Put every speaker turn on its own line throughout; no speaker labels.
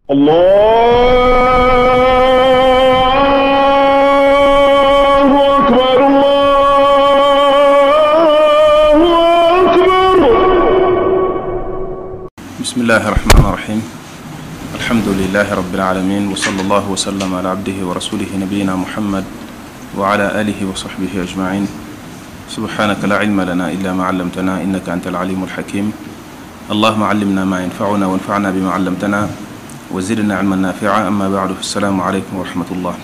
الله أكبر الله أكبر
بسم الله الرحمن الرحيم الحمد لله رب العالمين وصلى الله وسلم على عبده ورسوله نبينا محمد وعلى آله وصحبه أجمعين سبحانك لا علم لنا إلا ما علمتنا إنك أنت العليم الحكيم اللهم علمنا ما ينفعنا وانفعنا بما علمتنا وزدنا علما نافعا أما بعد السلام عليكم ورحمة الله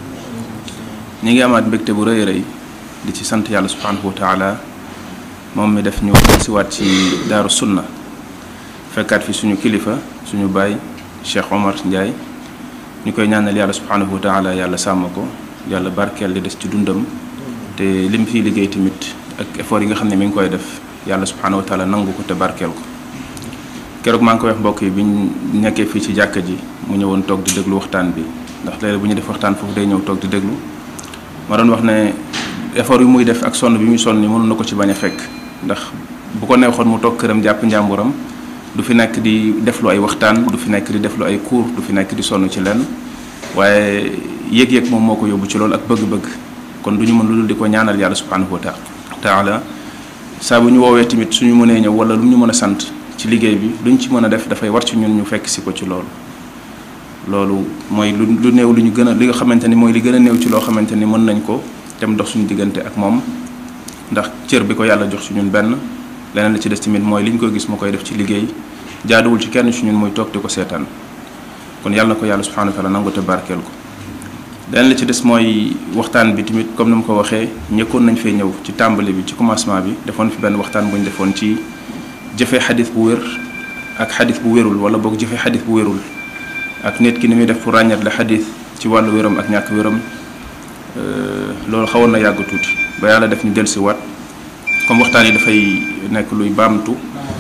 ñi ngi amaat mbégte bu rëy rëy di ci sant yàlla subhanahu wa taala moom mi def ñu siwaat ci daaru sunna fekkaat fi suñu kilifa suñu baay Cheikh Omar Ndiaye ñu koy ñaanal yàlla subhanahu wa taala yàlla sàmm ko yàlla barkeel li des ci dundam te lim fiy liggéey tamit ak effort yi nga xam ne mi ngi koy def yàlla subhanahu wa taala nangu ko te barkeel ko keroog maa ngi koy wax mbokk yi bi ñu nekkee fii ci jàkka ji mu ñëwoon toog di déglu waxtaan bi ndax léeg bu ñu def waxtaan foofu day ñëw toog di déglu ma doon wax ne effort yu muy def ak sonn bi muy sonn ni mënoon na ko ci bañ a fekk ndax bu ko neexoon mu toog këram jàpp njàmburam du fi nekk di deflu ay waxtaan du fi nekk di deflu ay cours du fi nekk di sonn ci lenn waaye yëg-yëg moom moo ko yóbbu ci loolu ak bëgg-bëgg kon du ñu mën lu dul di ko ñaanal yàlla subhanahu wa taala saa bu ñu woowee tamit suñu mënee ñëw wala lu ñu mën a sant ci liggéey bi luñ ci mën a def dafay war ci ñun ñu fekk si ko ci loolu loolu mooy lu lu néew lu ñu gën a li nga xamante ni mooy li gën a néew ci loo xamante ni mën nañ ko dem dox suñu diggante ak moom ndax cër bi ko yàlla jox ci ñun benn leneen la ci des tamit mooy li ñu koy gis mu koy def ci liggéey jaaduwul ci kenn ci ñun muy toog di ko seetaan kon yàlla na ko yàlla subhanahu wa taala nangu te barkeel ko leneen la ci des mooy waxtaan bi tamit comme ni mu ko waxee ñëkkoon nañ fee ñëw ci tàmbali bi ci commencement bi defoon fi benn waxtaan bu ñu defoon ci jëfee xadis bu wér ak xadis bu wérul wala boog jëfee xadis bu wérul ak nit ki ni muy def pour ràññat la xadis ci wàllu wéram ak ñàkk wéram loolu xawoon na yàgg tuuti ba yàlla def ñu dellusi waat comme waxtaan yi dafay nekk luy baamtu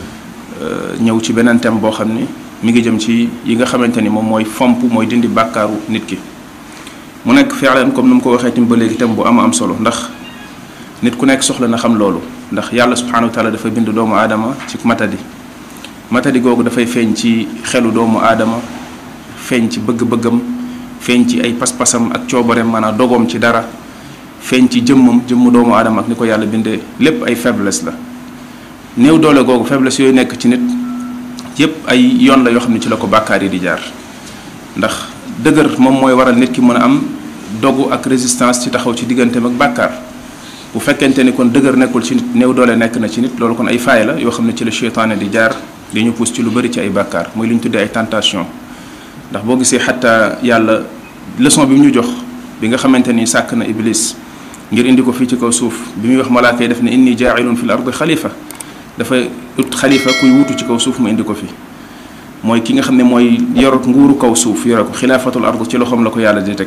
ñëw ci beneen thème boo xam ni mi ngi jëm ci yi nga xamante ni moom mooy fomp mooy dindi bàkkaaru nit ki mu nekk fi'lan comme ni mu ko waxee tamit ba léegi thème bu am am solo ndax nit ku nekk soxla na xam loolu ndax yàlla subhanahu wa taala dafa bind doomu aadama ci matadi matadi googu dafay feeñ ci xelu doomu aadama feeñ ci bëgg-bëggam feeñ ci ay pas-pasam ak coobareem maanaam dogoom ci dara feeñ ci jëmmam jëmmu doomu aadama ak ni ko yàlla bindee lépp ay faiblesse la néew doole googu faiblesse yooyu nekk ci nit yépp ay yoon la yoo xam ne ci la ko bàkkaar yi di jaar ndax dëgër moom mooy waral nit ki mën a am dogu ak résistance ci taxaw ci digganteem ak bàkkaar bu fekkente ni kon dëgër nekkul ci nit néew doole nekk na ci nit loolu kon ay faay la yoo xam ne ci la seytaane di jaar di ñu pousse ci lu bëri ci ay bàkkaar muy li ñu tuddee ay tentation ndax boo gisee xataa yàlla leçon bi mu ñu jox bi nga xamante ni sàkk na iblis ngir indi ko fii ci kaw suuf bi muy wax malaaka yi def ne inni jaailun fi l ardi xalifa dafa ut xalifa kuy wutu ci kaw suuf mu indi ko fi mooy ki nga xam ne mooy yorot nguuru kaw suuf yore ko xilaafatul ard ci loxoom la ko yàlla di teg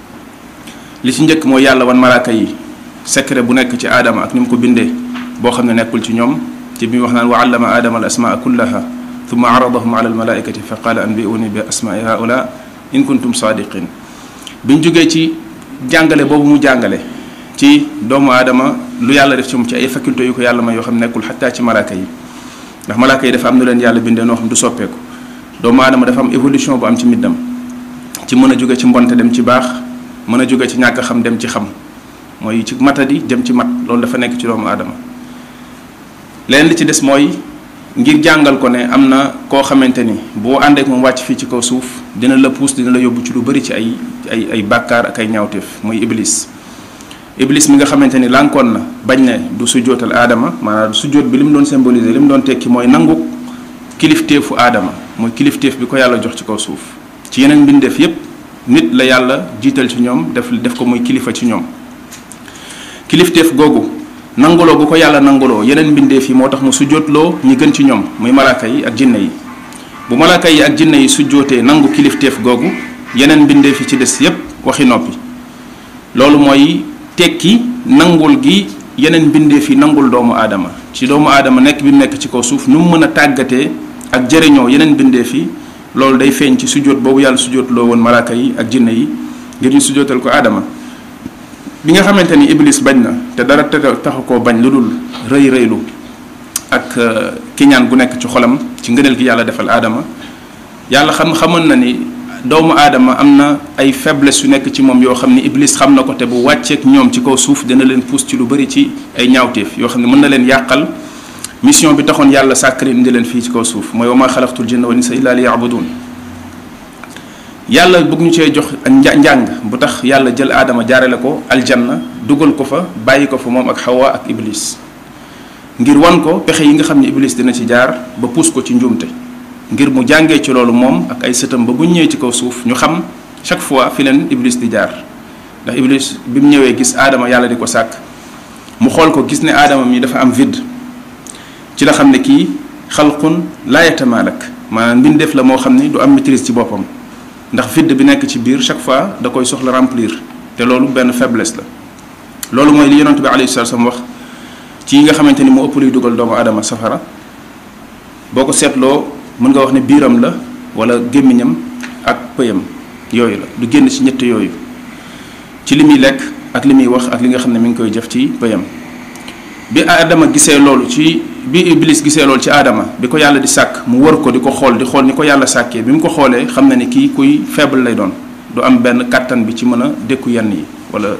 li ci njëkk mooy yàlla wan malaaka yi secret bu nekk ci aadama ak ni mu ko bindee boo xam ne nekkul ci ñoom ci bi mu wax naan wa allama aadama al asmaa kullaha thumma aradahum ala al malaikati fa qaala anbiuni bi asmaai haula in kuntum saadiqin bi ñu jógee ci jàngale boobu mu jàngale ci doomu aadama lu yàlla def ci moom ci ay faculté yu ko yàlla may yoo xam nekkul xataa ci malaaka yi ndax malaaka yi dafa am nu leen yàlla bindee noo xam du soppeeku doomu aadama dafa am évolution bu am ci middam ci mën a jóge ci mbonte dem ci baax mën a jóge ci ñàkk xam dem ci xam mooy ci matadi jëm ci mat loolu dafa nekk ci doomu aadama leneen li ci des mooy ngir jàngal ko ne am na koo xamante ni boo àndeek moom wàcc fii ci kaw suuf dina la puus dina la yóbbu ci lu bari ci ay ay ay bàkkaar ak ay ñaawteef muy iblis iblis mi nga xamante ni lànkoon na bañ ne du sujjootal aadama maanaam sujjoot bi li mu doon symboliser li mu doon tekki mooy nangu kilifteefu aadama mooy kilifteef bi ko yàlla jox ci kaw suuf ci yeneen mbindeef yépp nit la yàlla jiital ci ñoom def def ko muy kilifa ci ñoom kilifteef googu nanguloo gu ko yàlla nanguloo yeneen mbindeef yi moo tax mu sujjootloo ñi gën ci ñoom muy malaaka yi ak jinne yi bu malaaka yi ak jinne yi sujjootee nangu kilifteef googu yeneen mbindeef yi ci des yépp waxi noppi loolu mooy tekki nangul gi yeneen mbindeef yi nangul doomu aadama ci doomu aadama nekk bi mu nekk ci kaw suuf nu mu mën a tàggatee ak jëriñoo yeneen mbindeef yi loolu day feeñ ci sujjoot boobu yàlla sujjootloo woon malaaka yi ak jinne yi ngir ñu sujjootal ko aadama bi nga xamante ni iblis bañ na te dara te taxu koo bañ lu dul rëy rëylu ak kiñaan gu nekk ci xolam ci ngëneel gi yàlla defal aadama yàlla xam xamoon na ni doomu aadama am na ay faiblesse yu nekk ci moom yoo xam ni iblis xam na ko te bu wàcceek ñoom ci kaw suuf dina leen pousse ci lu bari ci ay ñaawteef yoo xam ne mën na leen yàqal mission bi taxoon yàlla sàkk leen indi leen fii ci kaw suuf mooy wa ma xalaqtul jinna wal insa illa li yabudun yàlla bëgg ñu cee jox nja njàng bu tax yàlla jël aadama jaarale ko aljanna dugal ko fa bàyyi ko fa moom ak xawa ak iblis ngir wan ko pexe yi nga xam ne iblis dina ci jaar ba pousse ko ci njuumte ngir mu jàngee ci loolu moom ak ay sëtam ba bu ñëwee ci kaw suuf ñu xam chaque fois fi leen iblis di jaar ndax iblis bi mu ñëwee gis aadama yàlla di ko sàkk mu xool ko gis ne aadama mi dafa am vide ci la xam ne kii xalqun laa yatamaalak maanaam mbindeef la moo xam ne du am maîtrise ci boppam ndax vide bi nekk ci biir chaque fois da koy soxla remplir te loolu benn faiblesse la loolu mooy li yonent bi alayhi salaatu wasallam wax ci yi nga xamante ni moo ëpp luy dugal doomu aadama safara boo ko seetloo mën nga wax ne biiram la wala gémmiñam ak pëyam yooyu la du génn ci ñett yooyu ci li muy lekk ak li muy wax ak li nga xam ne mi ngi koy jëf ci pëyam bi aadama gisee loolu ci bi iblis gisee loolu ci aadama bi ko yàlla di sàkk mu wër ko di ko xool di xool ni ko yàlla sàkkee bi mu ko xoolee xam na ni kii kuy faible lay doon du am benn kàttan bi ci mën a dékku yenn yi wala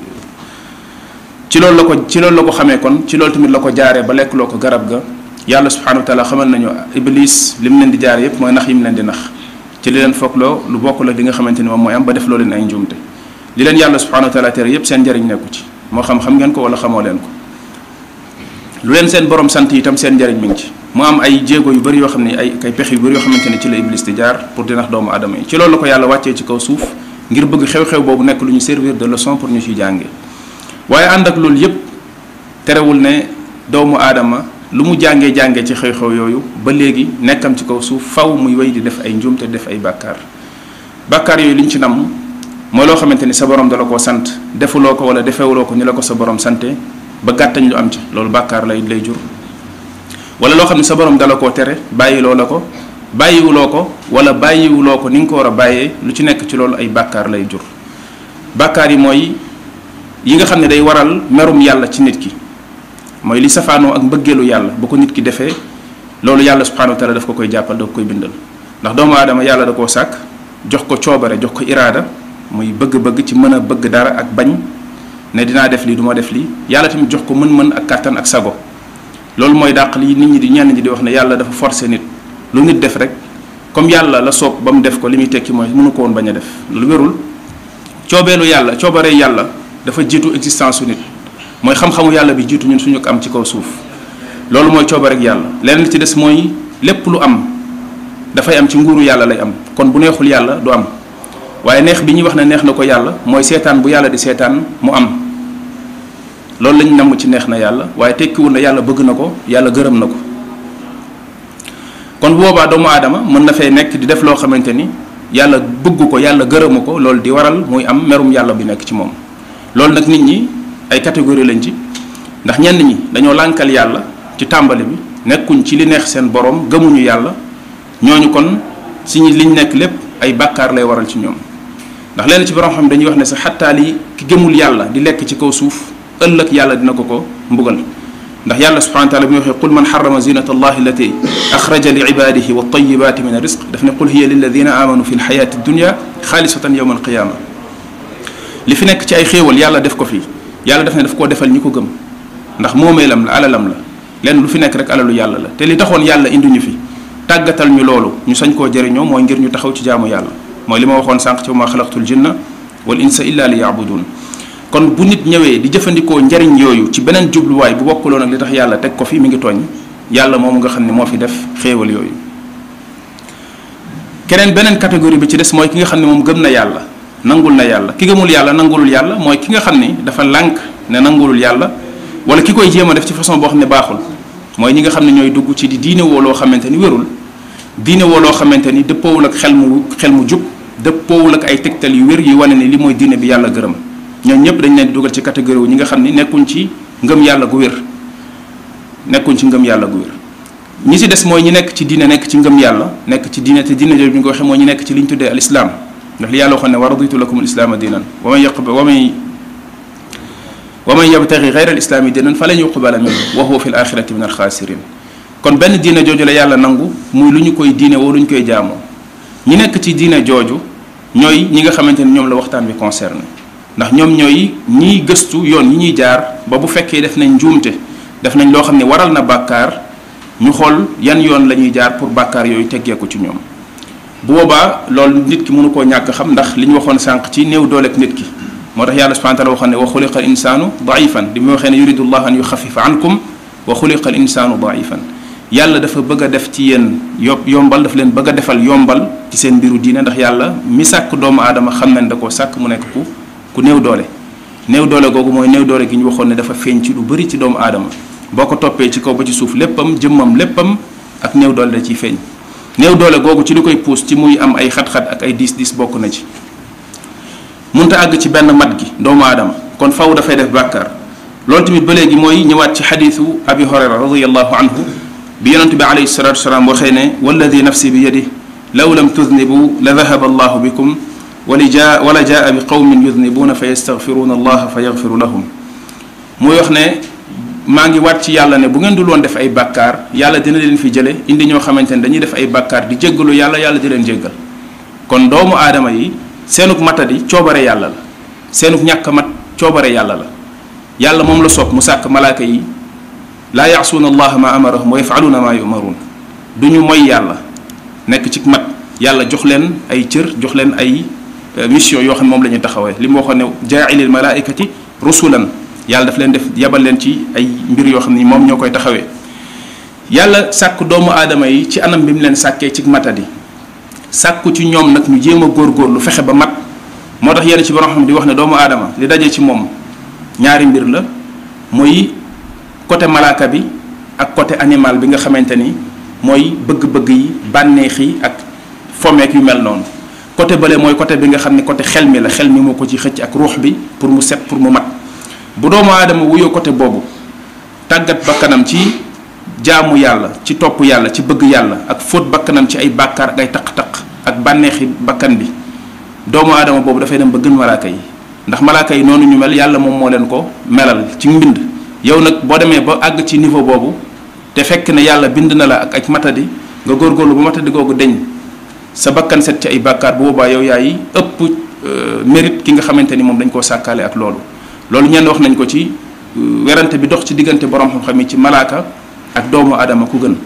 ci loolu la ko ci loolu la ko xamee kon ci loolu tamit la ko jaaree ba lekk loo ko garab ga yàlla subhanahu wa taala xamal nañu iblis li mu leen di jaar yépp mooy nax yi mu leen di nax ci li leen foogloo lu bokk la li nga xamante ni moom mooy am ba def loo leen ay njuumte li leen yàlla subhanahu wa taala tere yépp seen njariñ nekku ci moo xam xam ngeen ko wala xamoo leen ko lu leen seen borom sant itam seen njariñ mi ngi ci mu am ay jéego yu bëri yoo xam ne ay ay pexe yu bëri yoo xamante ne ci la iblis di jaar pour di nax doomu aadama yi ci loolu la ko yàlla wàccee ci kaw suuf ngir bëgg xew-xew boobu nekk lu ñu servir de leçon pour ñu ciy jànge waaye ànd ak loolu yépp terewul ne doomu aadama lu mu jàngee jàngee ci xew-xew yooyu ba léegi nekkam ci kaw suuf faw muy wéy di def ay njuumte def ay bàkkaar bàkkaar yooyu li ñu ci nam mooy loo xamante ni sa borom dala koo sant defuloo ko wala defewuloo ko ni la ko sa borom sante ba gàttañ lu am ci loolu bàkkaar lay lay jur wala loo xam ne sa borom dala koo tere bàyyiloo la ko bàyyiwuloo ko wala bàyyiwuloo ko ni nga ko war a bàyyee lu ci nekk ci loolu ay bàkkaar lay jur bàkkaar yi mooy yi nga xam ne day waral merum yàlla ci nit ki mooy li safaanoo ak mbëggeelu yàlla bu ko nit ki defee loolu yàlla subhanahu wa taala daf ko koy jàppal da ko koy bindal ndax doomu aadama yàlla da koo sàkk jox ko coobare jox ko iraada muy bëgg-bëgg ci mën a bëgg dara ak bañ ne dinaa def lii du ma def lii yàlla tamit jox ko mën-mën ak kàttan ak sago loolu mooy dàq li nit ñi di ñenn ñi di wax ne yàlla dafa forcer nit lu nit def rek comme yàlla la soob ba mu def ko li muy tekki mooy mënu ko woon bañ a def lu wérul coobeelu yàlla coobaree yàlla dafa jiitu existence su nit mooy xam-xamu yàlla bi jiitu ñun suñu ko am ci kaw suuf loolu mooy coobarek yàlla leneen li ci des mooy lépp lu am dafay am ci nguuru yàlla lay am kon bu neexul yàlla du am waaye neex bi ñuy wax ne neex na ko yàlla mooy seetaan bu yàlla di seetaan mu am loolu lañ namm ci neex na yàlla waaye tekkiwul na yàlla bëgg na ko yàlla gërëm na ko kon bu boobaa doomu aadama mën na fee nekk di def loo xamante ni yàlla bëgg ko yàlla gërëmu ko loolu di waral muy am merum yàlla bi nekk ci moom loolu nag nit ñi ay catégorie lañ ci ndax ñenn ñi dañoo lànkal yàlla ci tàmbali bi nekkuñ ci li neex seen borom gëmuñu yàlla ñooñu kon si ñi liñ nekk lépp ay bàkkaar lay waral ci ñoom ndax lenn ci borom xam dañuy wax ne sax xattaa li ki gëmul yàlla di lekk ci kaw suuf ëllëg yàlla dina ko ko mbugal ndax yàlla subhanahu wa taala bi mu waxee qul man xarama zinata allahi allati axraja li ibadihi wa tayibati min risq daf ne qul hiya lilladina amanu fi lxayati dunya xaalisatan yowma alqiyama li fi nekk ci ay xéewal yàlla def ko fii yàlla def ne daf koo defal ñi ko gëm ndax moomeelam la alalam la lenn lu fi nekk rek alalu yàlla la te li taxoon yàlla indi ñu fi tàggatal ñu loolu ñu sañ koo jëriñoo mooy ngir ñu taxaw ci jaamu yàlla mooy li ma waxoon sànq ci wa ma xalaqtul jinna wal insa illa li yaabudun kon bu nit ñëwee di jëfandikoo njariñ yooyu ci beneen jubluwaay bu bokkuloon ak li tax yàlla teg ko fi mi ngi tooñ yàlla moomu nga xam ne moo fi def xéewal yooyu keneen beneen catégorie bi ci des mooy ki nga xam ne moom gëm na yàlla nangul na yàlla ki gëmul yàlla nangulul yàlla mooy ki nga xam ni dafa lànk ne nangulul yàlla wala ki koy jéem a def ci façon boo xam ne baaxul mooy ñi nga xam ne ñooy dugg ci di diine woo loo xamante ni wérul diine woo loo xamante ni dëppoowul ak xel mu xel mu jub dëppoowul ak ay tegtal yu wér yi wane ne li mooy diine bi yàlla gërëm ñoom ñëpp dañ leen di dugal ci catégorie wu ñi nga xam ni nekkuñ ci ngëm yàlla gu wér nekkuñ ci ngëm yàlla gu wér ñi ci des mooy ñi nekk ci diine nekk ci ngëm yàlla nekk ci diine te diine jooju bi ñu ko waxee mooy ñi nekk ci li ñu tuddee al islam ndax li yàlla waxoon ne wa raditu lakum al islaama diinan wa man yaqb wa man wa man yabtagi gayra al islaami diinan falan yuqbala minhu wa huwa fi l axirati min al xaasirin kon benn diine jooju la yàlla nangu muy lu ñu koy diine woo lu ñu koy jaamoo ñi nekk ci diine jooju ñooy ñi nga xamante ni ñoom la waxtaan bi concerné ndax ñoom ñooy ñiy gëstu yoon yi ñuy jaar ba bu fekkee def nañ njuumte def nañ loo xam ne waral na bàkkaar ñu xool yan yoon la ñuy jaar pour bàkkaar yooyu teggeeku ci ñoom bu boobaa loolu nit ki mënu koo ñàkk xam ndax li ñu waxoon sànq ci néew dooleeg nit ki moo tax yàlla subhanahu wa taala waxoon ne wa xuliqa al insaanu daifan di mu waxee ne yuridu llah an yuxafifa ankum wa xuliqa al insaanu daifan yàlla dafa bëgg a def ci yéen yo yombal dafa leen bëgg a defal yombal ci seen mbiru diine ndax yàlla mi sàkk doomu aadama xam nañ da koo sàkk mu nekk ku ku néew doole néew doole googu mooy néew doole gi ñu waxoon ne dafa feeñ ci lu bëri ci doomu aadama boo ko toppee ci kaw ba ci suuf léppam jëmmam léppam ak néew doole da ciy feeñ néew doole googu ci li koy puus ci muy am ay xat-xat ak ay diis diis bokk na ci munta àgg ci benn mat gi doomu aadama kon faw dafay def bàkkaar loolu tamit ba léegi mooy ñëwaat ci xadiisu abi hurayra radiallahu anhu bi yonente bi alayhi salatu wasalaam waxee ne walladi nafsi bi yadi law lam tudnibu la dahaba allahu bikum wali jaa wala jaa bi qawmin yudnibuuna fa yastaghfiruuna allaha fa yaghfiru lahum muy wax ne maa ngi waat ci yàlla ne bu ngeen dul woon def ay bàkkaar yàlla dina leen fi jële indi ñoo xamante ne dañuy def ay bàkkaar di jéggalu yàlla yàlla di leen jéggal kon doomu aadama yi seenuk matadi coobare yàlla la seenuk ñàkk mat coobare yàlla la yàlla moom la soog mu sàkk malaaka yi laa yaasuuna allaha ma amarahum wa yafaluuna ma yumaruun du ñu moy yàlla nekk ci mat yàlla jox leen ay cër jox leen ay mission yoo xam ne moom la ñuy taxawee li mu waxoon ne jaailil malaikati rusulan yàlla daf leen def yabal leen ci ay mbir yoo xam ne moom ñoo koy taxawee yàlla sàkk doomu aadama yi ci anam bi mu leen sàkkee ci matadi sàkku ci ñoom nag ñu jéem a góorgóorlu fexe ba mat moo tax yenn ci borom xam di wax ne doomu aadama li daje ci moom ñaari mbir la muy côté malaaka bi ak côté animal bi nga xamante ni mooy bëgg-bëgg yi bànneex yi ak fomeek yu mel noonu côté bële mooy côté bi nga xam ne côté xel mi la xel mi moo ko ci xëcc ak ruux bi pour mu set pour mu mat bu doomu aadama wuyoo côté boobu tàggat bakkanam ci jaamu yàlla ci topp yàlla ci bëgg yàlla ak fóot bakkanam ci ay bàkkaar ak ay taq-taq ak bànneexi bakkan bi doomu aadama boobu dafay dem ba gën malaaka yi ndax malaaka yi noonu ñu mel yàlla moom moo leen ko melal ci mbind yow nag boo demee ba àgg ci niveau boobu te fekk ne yàlla bind na la ak ak matadi nga góorgóorlu ba matadi googu deñ sa bakkan set ci ay bàkkaar bu boobaa yow yaay ëpp mérite ki nga xamante ni moom dañ koo sàkkaale ak loolu loolu ñenn wax nañ ko ci werante bi dox ci diggante borom xam-xam yi ci malaaka ak doomu aadama ku gën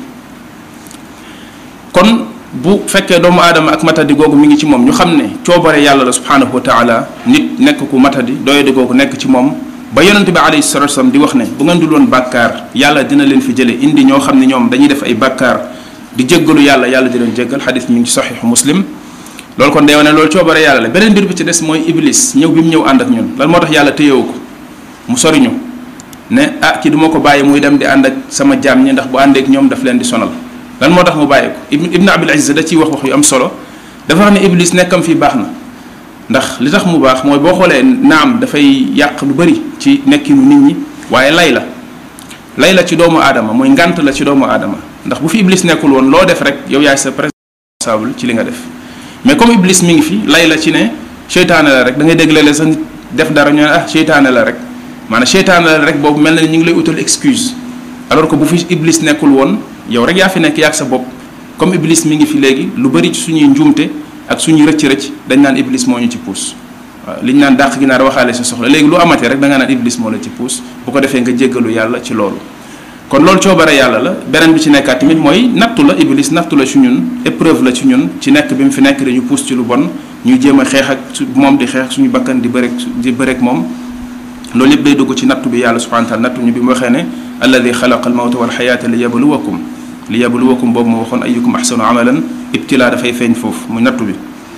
kon bu fekkee doomu aadama ak matadi googu mi ngi ci moom ñu xam ne coobare yàlla la subhanahu wa taala nit nekk ku matadi doyadi googu nekk ci moom ba yonente bi alayhi salatu wasallam di wax ne bu ngeen dul woon bàkkaar yàlla dina leen fi jële indi ñoo xam ne ñoom dañuy def ay bàkkaar di jéggalu yàlla yàlla di leen jéggal xadis mi ngi ci saxiixu muslim loolu kon day wane loolu coobare yàlla la beneen mbir bi ci des mooy iblis ñëw bi mu ñëw ànd ak ñun lan moo tax yàlla téyewu ko mu soriñu ne ah ki duma ko bàyyi muy dem di ànd ak sama jaam ñi ndax bu àndeek ñoom daf leen di sonal lan moo tax mu bàyyi ko ibn abil izz da ciy wax wax yu am solo dafa wax ne iblis nekkam fii baax na ndax li tax mu baax mooy boo xoolee naam dafay yàq lu bari ci nekkinu nit ñi waaye lay la lay la ci doomu aadama mooy ngant la ci doomu aadama ndax bu fi iblis nekkul woon loo def rek yow yaay sa responsable ci li nga def mais comme iblis mi ngi fi lay la ci ne seytaane la rek da ngay dégg léeg-léeg sax nit def dara ñu ne ah seytaane la rek maanaam seytaane la rek boobu mel na ni ñu ngi lay utal excuse alors que bu fi iblis nekkul woon yow rek yaa fi nekk yaag sa bopp comme iblis mi ngi fi léegi lu bari ci suñuy njuumte ak suñuy rëcc-rëcc dañ naan iblis moo ñu ci puus waaw li ñu naan dàq gi naar waxaale sa soxla léegi lu amatee rek da nga naan iblis moo la ci puus bu ko defee nga jéggalu yàlla ci loolu kon loolu coobare yàlla la beneen bi ci nekkaat tamit mooy nattu la iblis nattu la ci ñun épreuve la ci ñun ci nekk bi mu fi nekk dañu puus ci lu bon ñuy jéem a xeex ak su moom di xeex ak suñu bakkan di bëreek di bëreek moom loolu yëpp day dugg ci nattu bi yàlla subhanahu wa taala nattu ñu bi mu waxee ne alladi xalaqa almawta walxayaata li yabluwakum li yabluwakum boobu moo waxoon ayukum ahsanu amalan ibtilaa dafay feeñ foofu muy nattu bi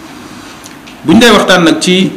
bu ñu dee waxtaan nag ci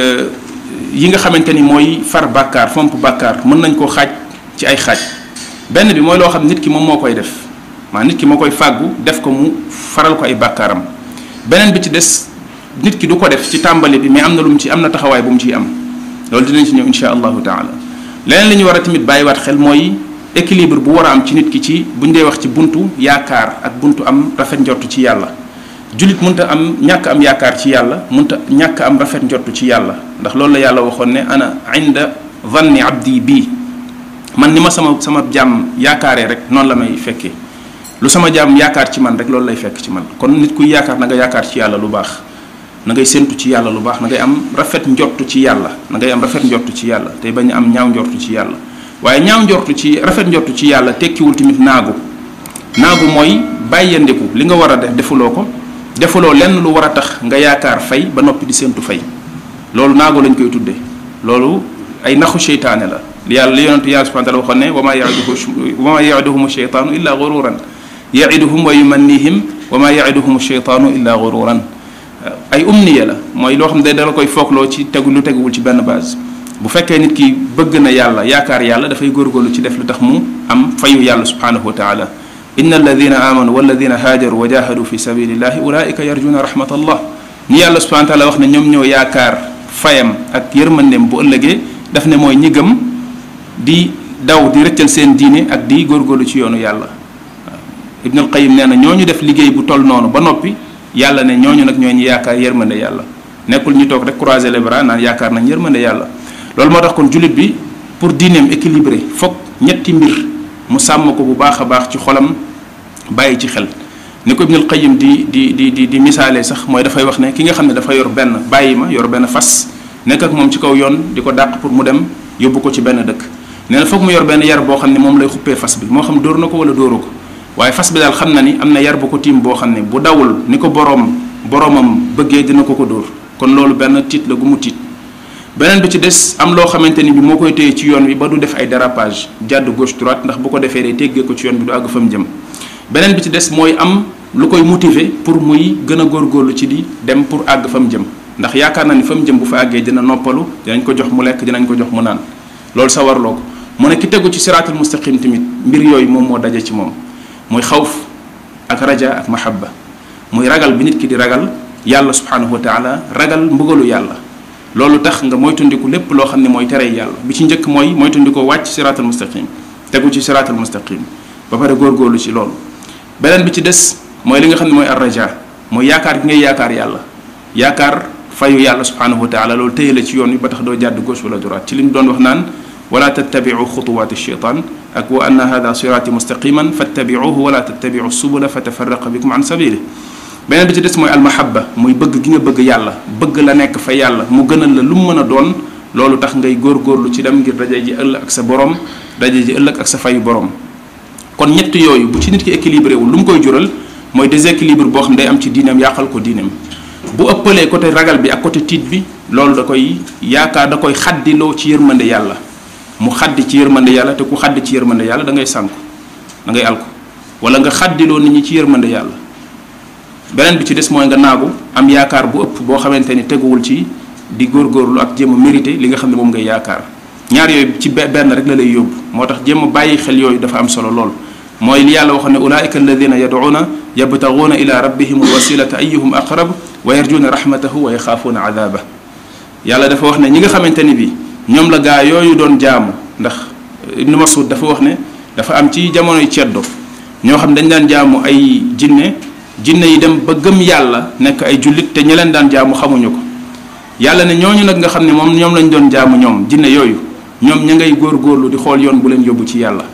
yi nga xamante ni mooy far bàkkaar fomp bàkkaar mën nañ koo xaaj ci ay xaaj benn bi mooy loo xam nit ki moom moo koy def maa nit ki moo koy fàggu def ko mu faral ko ay bàkkaaram beneen bi ci des nit ki du ko def ci tàmbali bi mais am na lu mu ci am na taxawaay bu mu ciy am loolu dinañ ci ñëw insha allahu taala leneen li ñu war a tamit bàyyiwaat xel mooy équilibre bu war a am ci nit ki ci bu ñu dee wax ci buntu yaakaar ak buntu am rafet njortu ci yàlla jullit munta am ñàkk am yaakaar ci yàlla munta ñàkk am rafet njortu ci yàlla ndax loolu la yàlla waxoon ne ana inda vanni abdi bii man ni ma sama sama jàmm yaakaaree rek noonu la may fekkee lu sama jaam yaakaar ci man rek loolu lay fekk ci man kon nit kuy yaakaar na nga yaakaar ci yàlla lu baax na ngay séntu ci yàlla lu baax na ngay am rafet njortu ci yàlla na ngay am rafet njortu ci yàlla tey bañ a am ñaaw njortu ci yàlla waaye ñaaw njortu ci rafet njortu ci yàlla tekkiwul tamit naagu naagu mooy bàyyandiku li nga war a def defuloo ko defuloo lenn lu war a tax nga yaakaar fay ba noppi di séntu fay loolu naagu lañ koy tuddee loolu ay naxu seytaane la li yàlla li yonentu yàlla subhanahu wa taala waxoon ne wa maa ya'iduhu wa maa ya'iduhum sheytaanu illa gururan ya'iduhum wa yumannihim wa maa ya'iduhum sheytaanu illa gururan ay umniya la mooy loo xam ne dala koy foogloo ci tegu lu teguwul ci benn base bu fekkee nit ki bëgg na yàlla yaakaar yàlla dafay góorgóorlu ci def lu tax mu am fayu yàlla subhanahu wa taala inna alladina amanu walladina haajaru wa jahadu fi sabilillahi ulaika yarjuna rahmatallah ñi yàlla subhanahu wa taala wax ne ñoom ñoo yaakaar fayam ak yërmandeem bu ëllëgee daf ne mooy ñi gëm di daw di rëccal seen diine ak di góorgóorlu ci yoonu yàlla ibn al qayim nee na ñooñu def liggéey bu toll noonu ba noppi yàlla ne ñooñu nag ñoo ñu yaakaar yërmande yàlla nekkul ñu toog rek croiser les bras naan yaakaar nañ yërmande yàlla loolu moo tax kon jullit bi pour diineem équilibré foog ñetti mbir mu sàmm ko bu baax a baax ci xolam bàyyi ci xel ni ko ibnul qayim di di di di di misaalee sax mooy dafay wax ne ki nga xam ne dafa yor benn bàyyi ma yor benn fas nekk ak moom ci kaw yoon di ko dàq pour mu dem yóbbu ko ci benn dëkk nee na foog mu yor benn yar boo xam ne moom lay xuppee fas bi moo xam dóor na ko wala dóoru ko waaye fas bi daal xam na ni am na yar bu ko tiim boo xam ne bu dawul ni ko boroom boroomam bëggee dina ko ko dóor kon loolu benn tiit la gu mu tiit beneen bi ci des am loo xamante ni bi moo koy téye ci yoon wi ba du def ay dérapage jàdd gauche droite ndax bu ko defee day téggee ko ci yoon bi du àgg fa mu jëm beneen bi ci des mooy am lu koy motiver pour muy gën a góorgóorlu ci di dem pour àgg fa mu jëm ndax yaakaar na ni fa mu jëm bu fa àggee dina noppalu dinañ ko jox mu lekk dinañ ko jox mu naan loolu sa warloo ko mu ne ki tegu ci siraatul mustaqim tamit mbir yooyu moom moo daje ci moom muy xawf ak raja ak mahabba muy ragal bi nit ki di ragal yàlla subhanahu wa taala ragal mbugalu yàlla loolu tax nga moytundiku lépp loo xam ne mooy tere yàlla bi ci njëkk mooy moytundikoo wàcc siraatal mustaqim tegu ci siraatal mustaqim ba pare góorgóorlu ci loolu beneen bi ci des mooy li nga xam ne mooy arraja mooy yaakaar gi ngay yaakaar yàlla yaakaar fayu yàlla subhanahu wa taala loolu téye la ci yoon wi ba tax doo jàdd gauche wala droite ci li mu doon wax naan wala tattabiu xutuwaati shaytan ak wa anna hada siraati mustaqiman fattabiuhu wala tattabiu subula fa tafaraqa bikum an sabili beneen bi ci des mooy almahabba muy bëgg gi nga bëgg yàlla bëgg la nekk fa yàlla mu gënal la lu mu mën a doon loolu tax ngay góorgóorlu ci dem ngir daje ji ëllëg ak sa borom daje ji ëllëg ak sa fayu borom kon ñett yooyu bu ci nit ki équilibré wul lu mu koy jural mooy déséquilibre boo xam day am ci diineem yàqal ko diineem bu ëppalee côté ragal bi ak côté tiit bi loolu da koy yaakaar da koy xaddiloo ci yërmande yàlla mu xaddi ci yërmande yàlla te ku xaddi ci yërmande yàlla da ngay sànku da ngay alku wala nga xaddiloo nit ñi ci yërmande yàlla beneen bi ci des mooy nga naagu am yaakaar bu ëpp boo xamante ni teguwul ci di góorgóorlu ak jéem a mérité li nga xam ne moom ngay yaakaar ñaar yooyu ci benn rek la lay yóbbu moo tax jéem a bàyyi xel yooyu dafa am solo lool mooy li yàlla waxoon ne ulaika alladina yad'una yabtaguuna ila rabbihim alwasilata ayuhum aqrab wa yarjuna rahmatahu wa yaxaafuuna adaba yàlla dafa wax ne ñi nga xamante ni bi ñoom la gaa yooyu doon jaamu ndax ibnu masud dafa wax ne dafa am ci jamonoy ceddo ñoo xam dañ daan jaamu ay jinne jinne yi dem ba gëm yàlla nekk ay jullit te ñi leen daan jaamu xamuñu ko yàlla ne ñooñu nag nga xam ne moom ñoom lañ doon jaamu ñoom jinne yooyu ñoom ña ngay góorgóorlu di xool yoon bu leen yóbbu ci yàlla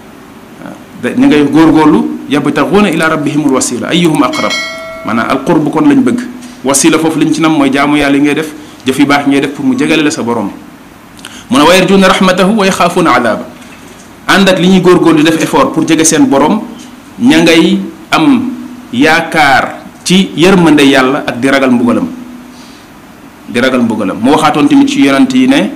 waaw ña ngay góorgóorlu yabtaxuuna ila rabbihimul wasila ayyuhum aqrab maanaam al qurb kon lañ bëgg wasila foofu liñ ci nam mooy jaamu yàlla yi ngay def jëf yu baax ngay def pour mu jegale la sa borom mu ne wa yarjuuna rahmatahu wa yaxaafuuna adaaba ànd ak li ñuy góorgóorlu di def effort pour jege seen borom ña ngay am yaakaar ci yërmande yàlla ak di ragal mbugalam di ragal mbugalam mu waxaatoon tamit ci yonant yi ne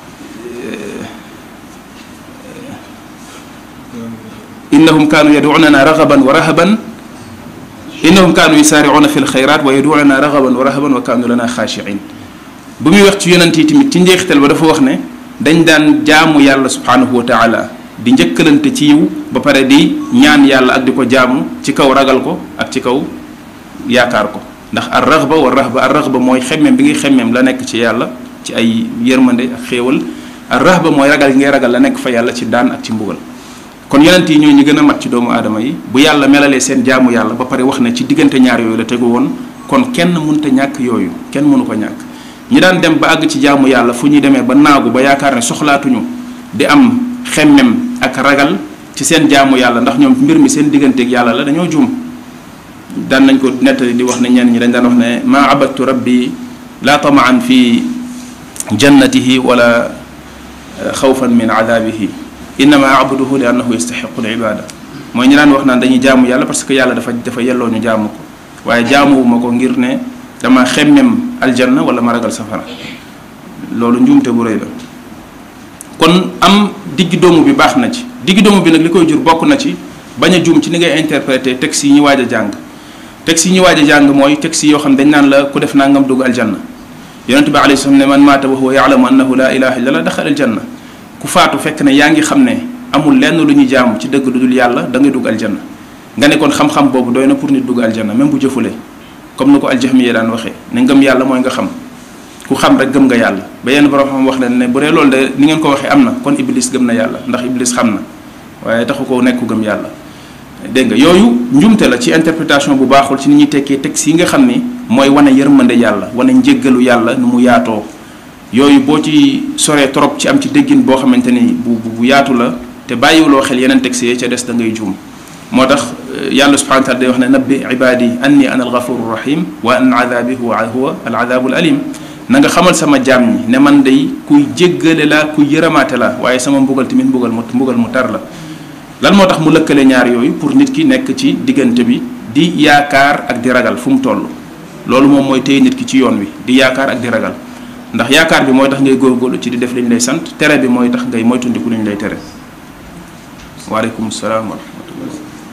innahum kaanu yaduunana ragaban wa rahaban innahum kaanu yusaaricuuna fi lxayrat wa yaduunana ragaban wa rahaban wa kaanu lana xaashiin bu muy wax ci yonant yi tamit ci njeexital ba dafa wax ne dañ daan jaamu yàlla subhanahu wa taala di njëkkalante ci yiw ba pare di ñaan yàlla ak di ko jaamu ci kaw ragal ko ak ci kaw yaakaar ko ndax ar raxba wa raxba ar raxba mooy xemmeem bi ngay xemmeem la nekk ci yàlla ci ay yërmande ak xéewal ar raxba mooy ragal gi ngay ragal la nekk fa yàlla ci daan ak ci mbugal kon yonent yi ñoo ñu gën a mat ci doomu aadama yi bu yàlla melalee seen jaamu yàlla ba pare wax ne ci diggante ñaar yooyu la tegu woon kon kenn mënta ñàkk yooyu kenn mënu ko ñàkk ñi daan dem ba àgg ci jaamu yàlla fu ñuy demee ba naagu ba yaakaar ne soxlaatuñu di am xemmem ak ragal ci seen jaamu yàlla ndax ñoom mbir mi seen digganteeg yàlla la dañoo juum daan nañ ko nettali di wax ne ñenn ñi dañ daan wax ne maa abadtu rabbi la tamaan fi jannatihi wala xawfan min adabihi innama abuduhu li annahu yastaxiqu l ibada mooy ñi daan wax naan dañuy jaamu yàlla parce que yàlla dafa dafa yelloo ñu jaamu ko waaye jaamuwuma ko ngir ne dama xemmem aljanna wala ma ragal safara loolu njuumte bu rëy la kon am diggi doomu bi baax na ci diggi doomu bi nag li koy jur bokk na ci bañ a juum ci ni ngay interpréter texte yi ñu waaj a jàng texte yi ñu waaj a jàng mooy texte yoo xam dañ naan la ku def nangam dugg aljanna yonente bi alayhi salaam ne man maata wa huwa yaalamu annahu la ilaha illa allah daxal aljanna ku faatu fekk ne yaa ngi xam ne amul lenn lu ñu jaamu ci dëgg lu dul yàlla da ngay dugg aljanna nga ne kon xam-xam boobu doy na pour nit dugg aljanna même bu jëfulee comme ni ko aljahmiya daan waxee ne ngëm yàlla mooy nga xam ku xam rek gëm nga yàlla ba yenn borom xam wax leen ne bu dee loolu de ni ngeen ko waxee am na kon iblis gëm na yàlla ndax iblis xam na waaye taxu ko nekk ku gëm yàlla dégg nga yooyu njumte la ci interprétation bu baaxul ci ni ñuy tekkee texte yi nga xam ni mooy wane yërmande yàlla wane njéggalu yàlla nu mu yaatoo yooyu boo ci soree trop ci am ci déggin boo xamante ni bu bu yaatu la te bàyyiwuloo xel yeneen texte yi ca des da ngay juum moo tax yàlla subhanahu wa taala day wax ne nabbi ibadi anni ana alghafuru rahim wa an adabi huwa huwa al adabu al alim na nga xamal sama jaam ñi ne man day kuy jéggale la kuy yërëmaate la waaye sama mbugal tamit mbugal mu mbugal mu tar la lan moo tax mu lëkkale ñaar yooyu pour nit ki nekk ci diggante bi di yaakaar ak di ragal fu mu toll loolu moom mooy téye nit ki ci yoon wi di yaakaar ak di ragal ndax yaakaar bi mooy tax ngay góorgóorlu ci di def li ñu lay sant tere bi mooy tax ngay moytundiku li ñu lay tere waaleykum salaam wa rahmatullah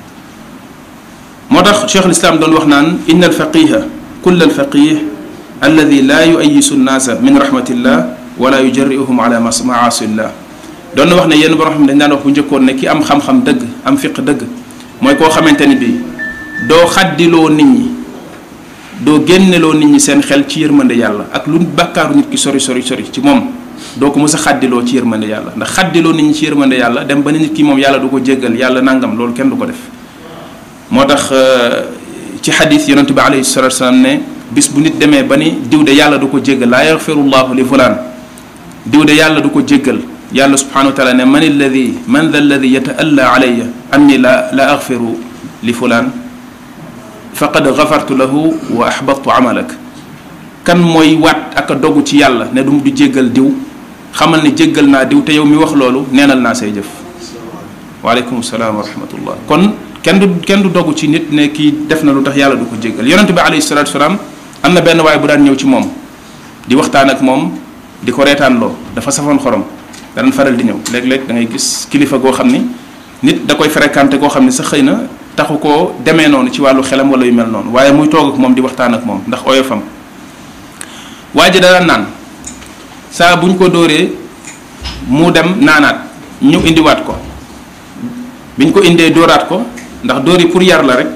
moo tax cheikh lislaam doon wax naan inna alfaqiha kull alfaqih alladi laa yuayisu nnaasa min rahmatillah wala yujarriuhum ala maasillah doon na wax ne yenn borom xam ne dañ daan wax bu njëkkoon ne ki am xam-xam dëgg am fiq dëgg mooy koo xamante ni bii doo xaddiloo nit ñi doo génneloo nit ñi seen xel ci yërmande yàlla ak lu bàkkaaru nit ki sori sori sori ci moom doo ko mës a xaddiloo ci yërmande yàlla ndax xaddiloo nit ñi ci yërmande yàlla dem ba ne nit ki moom yàlla du ko jéggal yàlla nangam loolu kenn du ko def moo tax ci xadis yonent bi alayhi salatu wasalaam ne bis bu nit demee ba ni diw de yàlla du ko jéggal laa yaxfirullahu li fulaan diw de yàlla du ko jéggal yàlla subhanahu wa taala ne man alladi man da alladi yataalla alayya anni la la axfiru li fulaan faqad gafartu lahu wa ahbatu amalak kan mooy waat ak a dogu ci yàlla ne du du jéggal diw xamal ne jéggal naa diw te yow mi wax loolu neenal naa say jëf waaleykum salaam wa rahmatullah kon kenn du kenn du dogu ci nit ne kii def na lu tax yàlla du ko jéggal yonent bi alayhi salatu wasalaam am na benn waay bu daan ñëw ci moom di waxtaan ak moom di ko reetaanloo dafa safoon xorom daan faral di ñëw léeg-léeg da ngay gis kilifa goo xam ni nit da koy fréquenté koo xam ni sa xëy na taxu koo demee noonu ci wàllu xelam wala yu mel noonu waaye muy toog ak moom di waxtaan ak moom ndax oyofam waa ji daan naan saa bu ñu ko dóoree mu dem naanaat ñu indiwaat ko bi ñu ko indee dóoraat ko ndax dóor yi pour yar la rek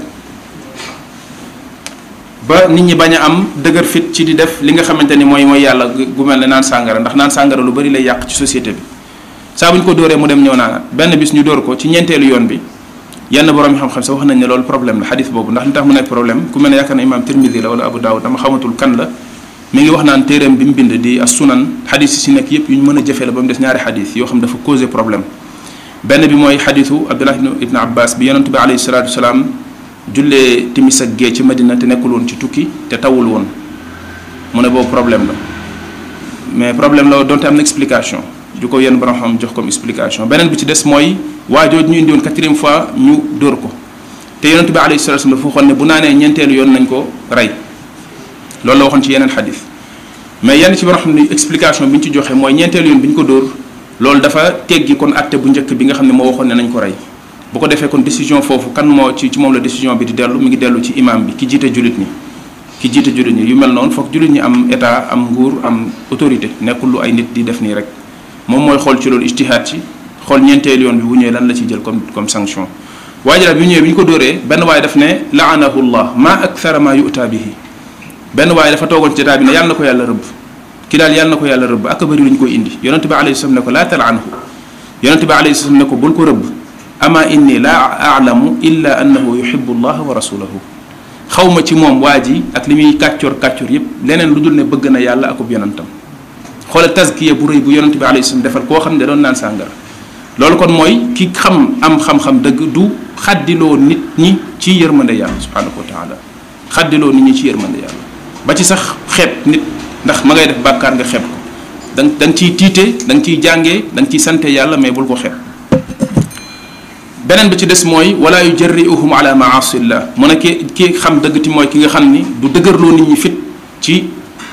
ba nit ñi bañ a am dëgër fit ci di def li nga xamante ni mooy mooy yàlla gu mel ne naan sàngara ndax naan sàngara lu bari lay yàq ci société bi saa bu ñu ko dóoree mu dem ñëw naanaat benn bis ñu dóor ko ci ñeenteelu yoon bi yenn borom yi xam-xam sax wax nañ ne loolu problème la xadis boobu ndax li tax mu nekk problème ku mel ne yaakaar na imaam Tirmidi la wala Abu Daawud dama xamatul kan la mi ngi wax naan téeréem bi mu bind di as sunan xadis yi si nekk yépp yu ñu mën a jëfee la ba mu des ñaari xadis yoo xam dafa causé problème benn bi mooy xadisu Abdullah ibn Abbas bi yonent bi alayhi salaatu wasalaam jullee timis ak gee ci Madina te nekkul woon ci tukki te tawul woon mu ne boobu problème la mais problème la donte am na explication ju ko yenn borom xam jox comme explication beneen bi ci des mooy waa jooju ñu indi woon quatrième fois ñu dóor ko te yonent bi alayhi salatu wasallam dafa waxoon ne bu naanee ñeenteelu yoon nañ ko rey loolu la waxoon ci yeneen xadis mais yenn ci borom xam ne explication bi ñu ci joxe mooy ñeenteelu yoon bi ñu ko dóor loolu dafa teggi kon atte bu njëkk bi nga xam ne moo waxoon ne nañ ko rey bu ko defee kon décision foofu kan moo ci ci moom la décision bi di dellu mi ngi dellu ci imam bi ki jiite jullit ñi ki jiite jullit ñi yu mel noonu foog jullit ñi am état am nguur am autorité nekkul lu ay nit di def nii rek moom mooy xool ci loolu ijtihaad ci xool ñeenteel yoon bi bu ñëwee lan la ci jël comme comme sanction waaye daal bi ñëwee bi ñu ko dóoree benn waaye daf ne laanahu llah ma akthara ma yu'ta bihi benn waaye dafa toogoon ci état bi ne yàlla na ko yàlla rëbb ki daal yàlla na ko yàlla rëbb ak bëri lu ñu koy indi yonente bi alayhi salaam ne ko laa talaanhu yonente bi alayhi salaam ne ko bul ko rëbb ama inni laa alamu illa annahu yuhibbu allah wa rasulahu xaw ma ci moom waa ji ak li muy kàccoor kàccoor yépp leneen lu dul ne bëgg na yàlla akub yonentam xoolal tazkiya bu rëy bu yonente bi alayhi salaam defal koo xam ne doon naan sàngara loolu kon mooy ki xam am xam-xam dëgg du xaddiloo nit ñi ci yërmande yàlla subhanahu wa taala xaddiloo nit ñi ci yërmande yàlla ba ci sax xeeb nit ndax ma ngay def bàkkaar nga xeeb ko da da nga ciy tiite da nga ciy jàngee da nga ciy sante yàlla mais bul ko xeeb beneen bi ci des mooy wala yujarriuhum ala maasillah mu ne ki ki xam dëgg ti mooy ki nga xam ni du dëgërloo nit ñi fit ci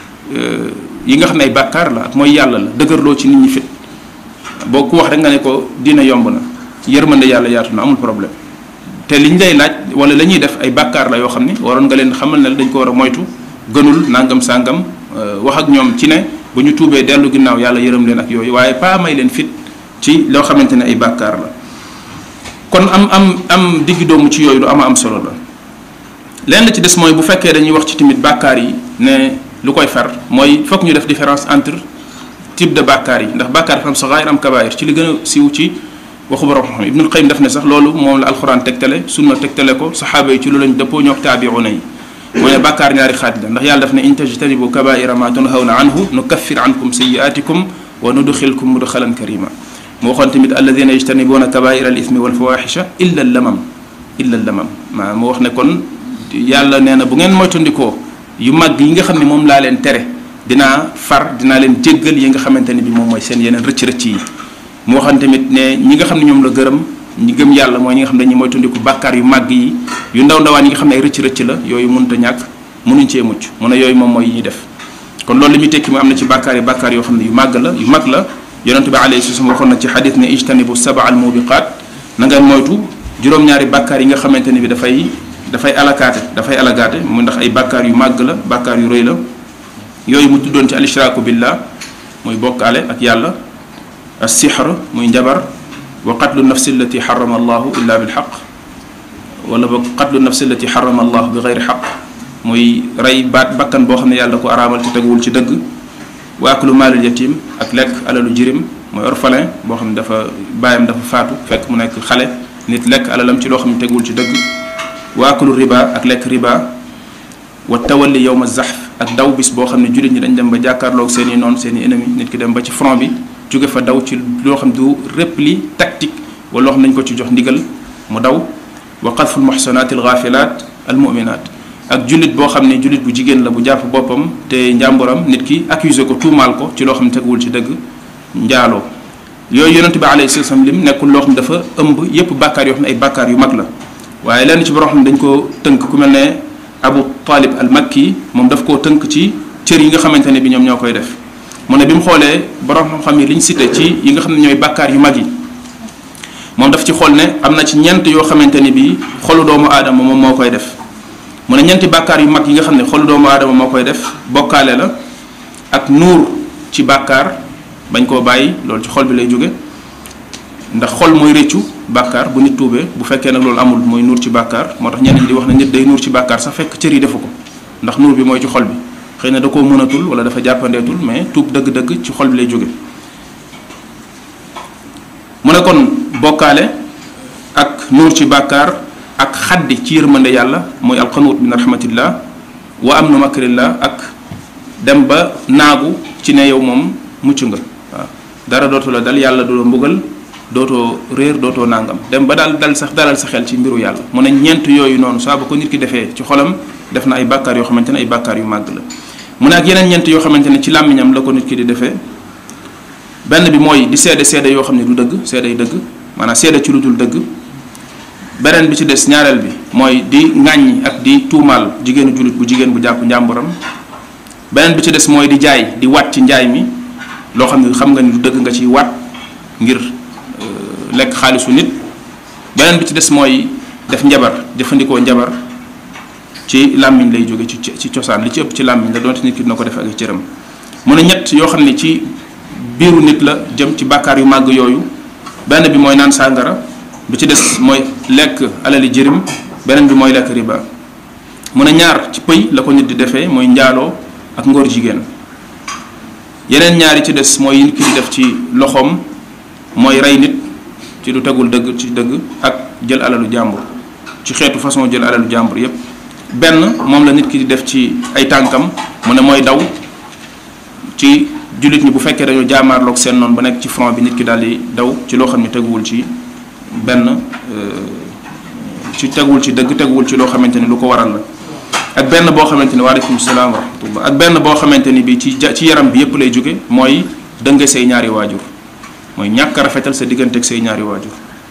yi nga xam ne ay bàkkaar la ak mooy yàlla la dëgërloo ci nit ñi fit boo ku wax rek nga ne ko dina yomb na yërmande yàlla yaatu na amul problème te liñ lay laaj wala la ñuy def ay bàkkaar la yoo xam ni waroon nga leen xamal ne dañ ko war a moytu gënul nangam sàngam wax ak ñoom ci ne bu ñu tuubee dellu ginnaaw yàlla yërëm leen ak yooyu waaye pas may leen fit ci loo xamante ne ay bàkkaar la kon am am am diggi doomu ci yooyu lu ama am solo la lenn ci des mooy bu fekkee dañuy wax ci tamit bàkkaar yi ne lu koy far mooy fokk ñu def différence entre type de bàkkaar yi ndax bàkkaar dafa am saxaayir am kabaayir ci li gën a siiw ci waxu borom xam ibnul qayyim def ne sax loolu moom la alxuraan tegtale sunna tegtale ko saxaaba yi ci lu lañ dëppoo ñook taabiuna yi mooy ne bàkkaar ñaari xaaj la ndax yàlla daf ne in tajtanibu kabaira ma tunhawna anhu nukaffir ankum sayiatikum wa nudxilkum mudxalan karima mu waxoon tamit alladina yajtanibuna kabaira al ithmi wal fawaxisha illa al lamam illa al lamam maa mu wax ne kon yàlla nee na bu ngeen moytandikoo yu mag yi nga xam ne moom laa leen tere dinaa far dinaa leen jéggal yi nga xamante ne bi moom mooy seen yeneen rëcc-rëcc yi mu waxoon tamit ne ñi nga xam ne ñoom la gërëm ñi gëm yàlla mooy ñi nga xam ne dañuy moytandiku bàkkaar yu màgg yi yu ndaw ndawaan yi nga xam ne ay rëcc-rëcc la yooyu mënut a ñàkk mënuñ cee mucc mu ne yooyu moom mooy yi ñuy def kon loolu li muy tekki mu am na ci bàkkaar yi bàkkaar yoo xam ne yu màgg la yu mag la yonente bi alayhi salaam waxoon na ci xadis ne ijtanibu saba al mubiqaat na nga moytu juróom-ñaari bàkkaar yi nga xamante ne bi dafay dafay alakaate dafay alagaate mu ndax ay bàkkaar yu màgg la bàkkaar yu rëy la yooyu mu tuddoon ci al ishraaku billah muy bokkaale ak yàlla as-sihr muy njabar wa qatlu nafsi allati xarama allahu illa bil xaq wala ba qatlu nafsi allati xarama allahu bi gayri xaq muy rey baat bakkan boo xam ne yàlla da ko araamal te teguwul ci dëgg wa aklu maalul yatim ak lekk alalu jirim mooy orphelin boo xam ne dafa baayam dafa faatu fekk mu nekk xale nit lekk alalam ci loo xam ne teguwul ci dëgg wa aklu riba ak lekk riba wa tawalli yowma zahf ak daw bis boo xam ne jullit ñi dañ dem ba jàkkaarloog seen i noon seen i ennemi nit ki dem ba ci front bi jóge fa daw ci loo xam du repli tactique wala loo xam nañ ko ci jox ndigal mu daw wa qadfu lmuxsanaat algaafilaat almuminaat ak jullit boo xam ne jullit bu jigéen la bu jàpp boppam te njàmburam nit ki accusé ko tuumaal ko ci loo xam ne teguwul ci dëgg njaaloo yooyu yonente bi alayhi salaam lim nekkul loo xam ne dafa ëmb yépp bàkkaar yoo xam ne ay bàkkaar yu mag la waaye lenn ci borom xam ne dañ ko tënk ku mel ne abu talib al makki moom daf koo tënk ci cër yi nga xamante ne bi ñoom ñoo koy def mu ne bi mu xoolee borom xam-xam yi li ñu cité ci yi nga xam ne ñooy bàkkaar yu mag yi moom daf ci xool ne am na ci ñent yoo xamante ni bi xolu doomu aadama moom moo koy def mu ne ñeenti bàkkaar yu mag yi nga xam ne xolu doomu aadama moo koy def bokkaale la ak nuur ci bàkkaar bañ koo bàyyi loolu ci xol bi lay jóge ndax xol mooy rëccu bàkkaar bu nit tuubee bu fekkee nag loolu amul mooy nuur ci bàkkaar moo tax ñenn ñi di wax ne nit day nuur ci bàkkaar sax fekk cër yi defu ko ndax nuur bi mooy ci xol bi xëy na da koo mënatul wala dafa jàppandeetul mais tuub dëgg-dëgg ci xol bi lay jóge mu ne kon bokkaale ak nuur ci bàkkaar ak xaddi ci yërmande yàlla mooy alqanuut min rahmatillah wa amnu makrillah ak dem ba naagu ci ne yow moom mucc nga waaw dara dootu la dal yàlla du la mbugal dootoo réer dootoo nangam dem ba daal dal sax dalal sa xel ci mbiru yàlla mu ne ñeent yooyu noonu saa ba ko nit ki defee ci xolam def na ay bàkkaar yoo xamante ne ay bàkkaar yu màgg la mu ne ak yeneen ñeent yoo xamante ne ci làmmiñam la ko nit ki di defee benn bi mooy di seede seede yoo xam ne du dëgg seede yi dëgg maanaam seede ci lu dul dëgg beneen bi ci des ñaareel bi mooy di ŋàññi ak di tuumaal jigéenu jullit bu jigéen bu jàpp njàmburam beneen bi ci des mooy di jaay di wat ci njaay mi loo xam ne xam nga ni du dëgg nga ciy wat ngir lekk xaalisu nit beneen bi ci des mooy def njabar jëfandikoo njabar ci làmmiñ lay jóge ci ci cosaan li ci ëpp ci làmmiñ la doonte nit ki dina ko def ak i cëram mu ne ñett yoo xam ne ci biiru nit la jëm ci bàkkaar yu màgg yooyu benn bi mooy naan sàngara bi ci des mooy lekk alali jërim beneen bi mooy lekk riba mu ne ñaar ci pëy la ko nit di defee mooy njaaloo ak ngóor jigéen yeneen ñaar yi ci des mooy nit ki di def ci loxoom mooy rey nit ci lu tegul dëgg ci dëgg ak jël alalu jàmbur ci xeetu façon jël alalu jàmbur yépp benn moom la nit ki di def ci ay tànkam mu ne mooy daw ci jullit ñi bu fekkee dañoo jaamaarloog seen noonu ba nekk ci front bi nit ki daal di daw ci loo xam ne teguwul ci benn ci teguwul ci dëgg teguwul ci loo xamante ni lu ko waral la ak benn boo xamante ni waaleykum salaam wa rahmatullah ak benn boo xamante ni bi ci ci yaram bi yépp lay jóge mooy dënge say ñaari waajur mooy ñàkk a rafetal sa diggante ak say ñaari waajur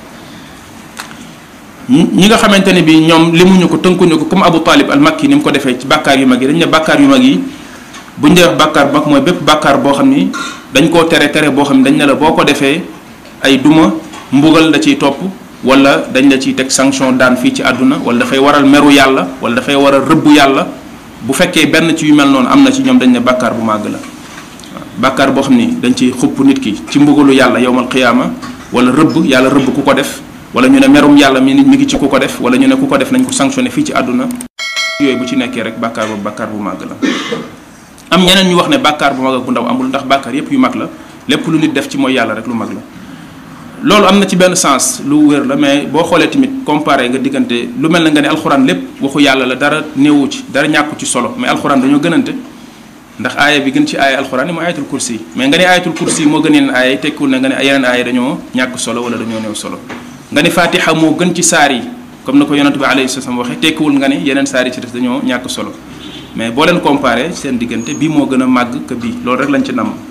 ñi nga xamante ne bi ñoom limuñu ko tënkuñu ko comme Abu Talib al Makki ni mu ko defee ci bàkkaar yu mag yi dañ ne bàkkaar yu mag yi bu ñu dee wax bàkkaar bu mag mooy bépp bàkkaar boo xam ni dañ koo tere tere boo xam ne dañ ne la boo ko defee ay duma mbugal da ciy topp wala dañ la ciy teg sanction daan fii ci àdduna wala dafay waral meru yàlla wala dafay waral rëbbu yàlla bu fekkee benn ci yu mel noonu am na ci ñoom dañ ne bàkkaar bu màgg la waaw bàkkaar boo xam ni dañ ciy xupp nit ki ci mbugalu yàlla yowmal qiyaama wala rëbb yàlla rëbb ku ko def wala ñu ne merum yàlla mi nit mi ngi ci ku ko def wala ñu ne ku ko def nañ ko sanctionné fii ci àdduna yooyu bu ci nekkee rek bàkkaar boobu bàkkaar bu màgg la am ñeneen ñu wax ne bàkkaar bu mag ak bu ndaw amul ndax bàkkaar yépp yu mag la lépp lu nit def ci mooy yàlla rek lu mag la loolu am na ci benn sens lu wér la mais boo xoolee tamit comparé nga diggante lu mel na nga ne alxuraan lépp waxu yàlla la dara néewu ci dara ñàkku ci solo mais alxuraan dañoo gënante ndax aaya bi gën ci aaya alxuraan yi mooy ayatul kursi mais nga ne ayatul kursi moo gën yeneen aaya yi tekkiwul ne nga ne yeneen aaya dañoo ñàkk solo wala dañoo néew solo nga ne fatiha moo gën ci saar yi comme na ko yonent bi alayhi salaam waxee tekkiwul nga ne yeneen saar yi ci des dañoo ñàkk solo mais boo leen comparé seen diggante bii moo gën a màgg que bii loolu rek lañ ci namm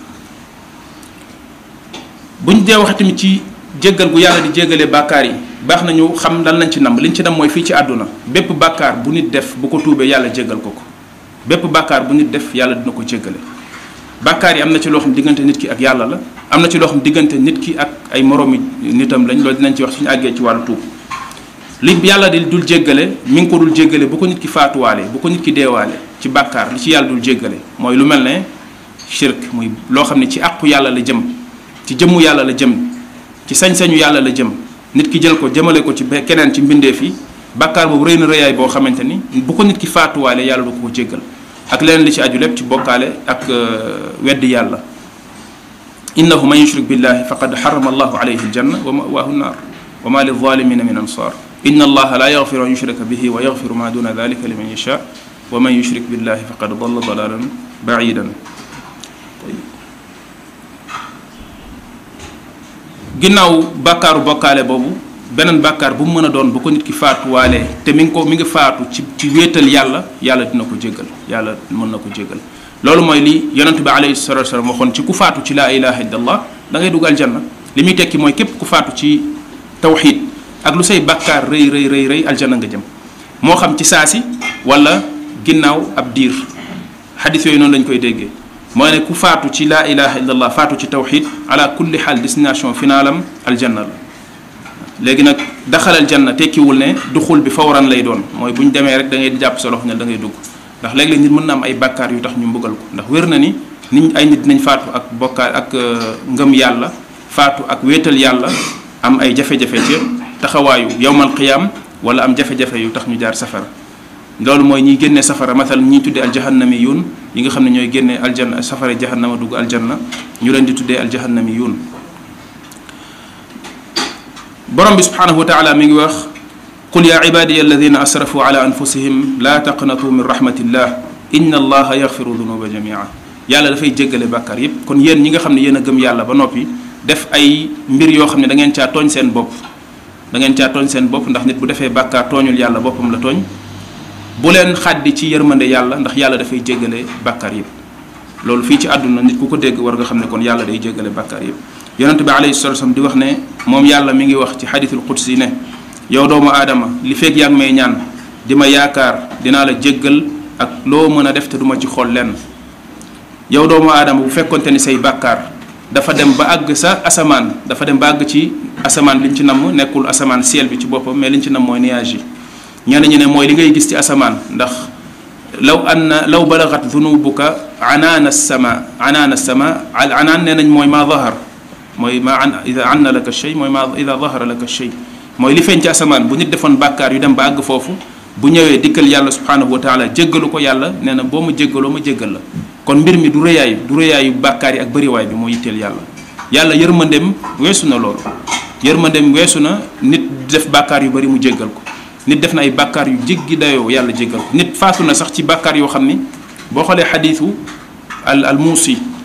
buñ dee wax tamit ci jéggal gu yàlla di jéggalee bàkkaar yi baax nañu xam lan lañ ci namm liñ ci nam mooy fii ci àdduna bépp bàkkaar bu nit def bu ko tuubee yàlla jéggal ko ko bépp bàkkaar bu nit def yàlla dina ko jéggale bàkkaar yi am na ci loo xam diggante nit ki ak yàlla la am na ci loo xam diggante nit ki ak ay moroomi nitam lañ loolu dinañ ci wax suñu àggee ci wàllu tuub li yàlla di dul jéggale mi ngi ko dul jéggale bu ko nit ki faatuwaale bu ko nit ki deewaale ci bàkkaar li ci yàlla dul jéggale mooy lu mel ne shirk muy loo xam ne ci àqu yàlla la jëm ci jëmmu yàlla la jëm ci sañ-sañu yàlla la jëm nit ki jël ko jëmale ko ci keneen ci mbindeef yi bàkkaar boobu rëy na rëyaay boo xamante ni bu ko nit ki faatuwaale yàlla du ko ko jéggal ak leneen li ci aju lépp ci bokkaale ak weddi yàlla innahu man yushrik billahi faqad xarama allahu alayhi aljanna wa mawaahu nnaar wa ma lizalimina min ansar inna allaha la yaxfiru an yushraka bihi wa yaxfiru ma duna dalika liman yasha wa man yushrik billahi faqad dalla dalalan baidan ginnaaw bàkkaaru bokkaale boobu beneen bàkkaar bu mu mën a doon bu ko nit ki faatuwaalee te mi ngi ko mi ngi faatu ci ci wéetal yàlla yàlla dina ko jéggal yàlla mën na ko jéggal loolu mooy li yonent bi alayhi salatu wasalam waxoon ci ku faatu ci laa ilaha illallah da ngay dugg aljanna li muy tekki mooy képp ku faatu ci tawxid ak lu say bàkkaar rëy rëy rëy rëy aljanna nga jëm moo xam ci saasi wala ginnaaw ab diir xadis yooyu noonu lañ koy déggee mooy ne ku faatu ci laa ilaha illallah faatu ci tawxid ala kulli xaal destination finalam aljanna la léegi nag daxalal janna tekkiwul ne duxul bi fawran lay doon mooy bu ñu demee rek da ngay jàpp sa loxo ne da ngay dugg ndax léeg-léeg nit mën na am ay bàkkaar yu tax ñu mbugal ko ndax wér na ni nit ay nit dinañ faatu ak bokkaar ak ngëm yàlla faatu ak wéetal yàlla am ay jafe-jafe ci taxawaayu yowmal qiyaam wala am jafe-jafe yu tax ñu jaar safara loolu mooy ñiy génnee safara matal ñiy tuddee aljahannami yuun yi nga xam ne ñooy génnee aljanna safara jahannama dugg aljanna ñu leen di tuddee aljahannami yuun borom bi subhanahu wa taala mi ngi wax qul ya ibadiya alladina asrafu ala anfusihim la taqnatu min rahmatillah inna allaha yaxfiru dunuba jamia yàlla dafay jéggale bàkkaar yépp kon yéen ñi nga xam ne yéen a gëm yàlla ba noppi def ay mbir yoo xam ne da ngeen caa tooñ seen bopp da ngeen caa tooñ seen bopp ndax nit bu defee bàkkaar tooñul yàlla boppam la tooñ bu leen xaddi ci yërmande yàlla ndax yàlla dafay jéggale bàkkaar yépp loolu fii ci àdduna nit ku ko dégg war nga xam ne kon yàlla day jéggale bàkkaar yépp yonente bi alayhi salatu wasallam di wax ne moom yàlla mi ngi wax ci xadithul qudsi ne yow doomu aadama li fekk yaa ngi may ñaan di ma yaakaar dinaa la jéggal ak loo mën a def te duma ci xool lenn yow doomu aadama bu fekkonte ni say bàkkaar dafa dem ba àgg sa asamaan dafa dem ba àgg ci asamaan li ñu ci namm nekkul asamaan ciel bi ci boppam mais li ñu ci namm mooy nuage yi ñenn ñi ne mooy li ngay gis ci asamaan ndax law anna law balagat dunubuka anaana sama anaana sama al anaan nee nañ mooy ma zahar mooy ma an ida anna laka shay mooy ma ida zahara laka shay mooy li feeñ ci asamaan bu nit defoon bàkkaar yu dem ba àgg foofu bu ñëwee dikkal yàlla subhanahu wa taala jéggalu ko yàlla nee na boo ma jéggaloo ma jéggal la kon mbir mi du rëyaayu du rëyaayu bàkkaar yi ak bëriwaay bi moo yitteel yàlla yàlla yërmandeem weesu na loolu yërmandeem weesu na nit def bàkkaar yu bëri mu jéggal ko nit def na ay bàkkaar yu jéggi dayoo yàlla jéggal ko nit faatu na sax ci bàkkaar yoo xam ni boo xoolee xadiisu al al muusi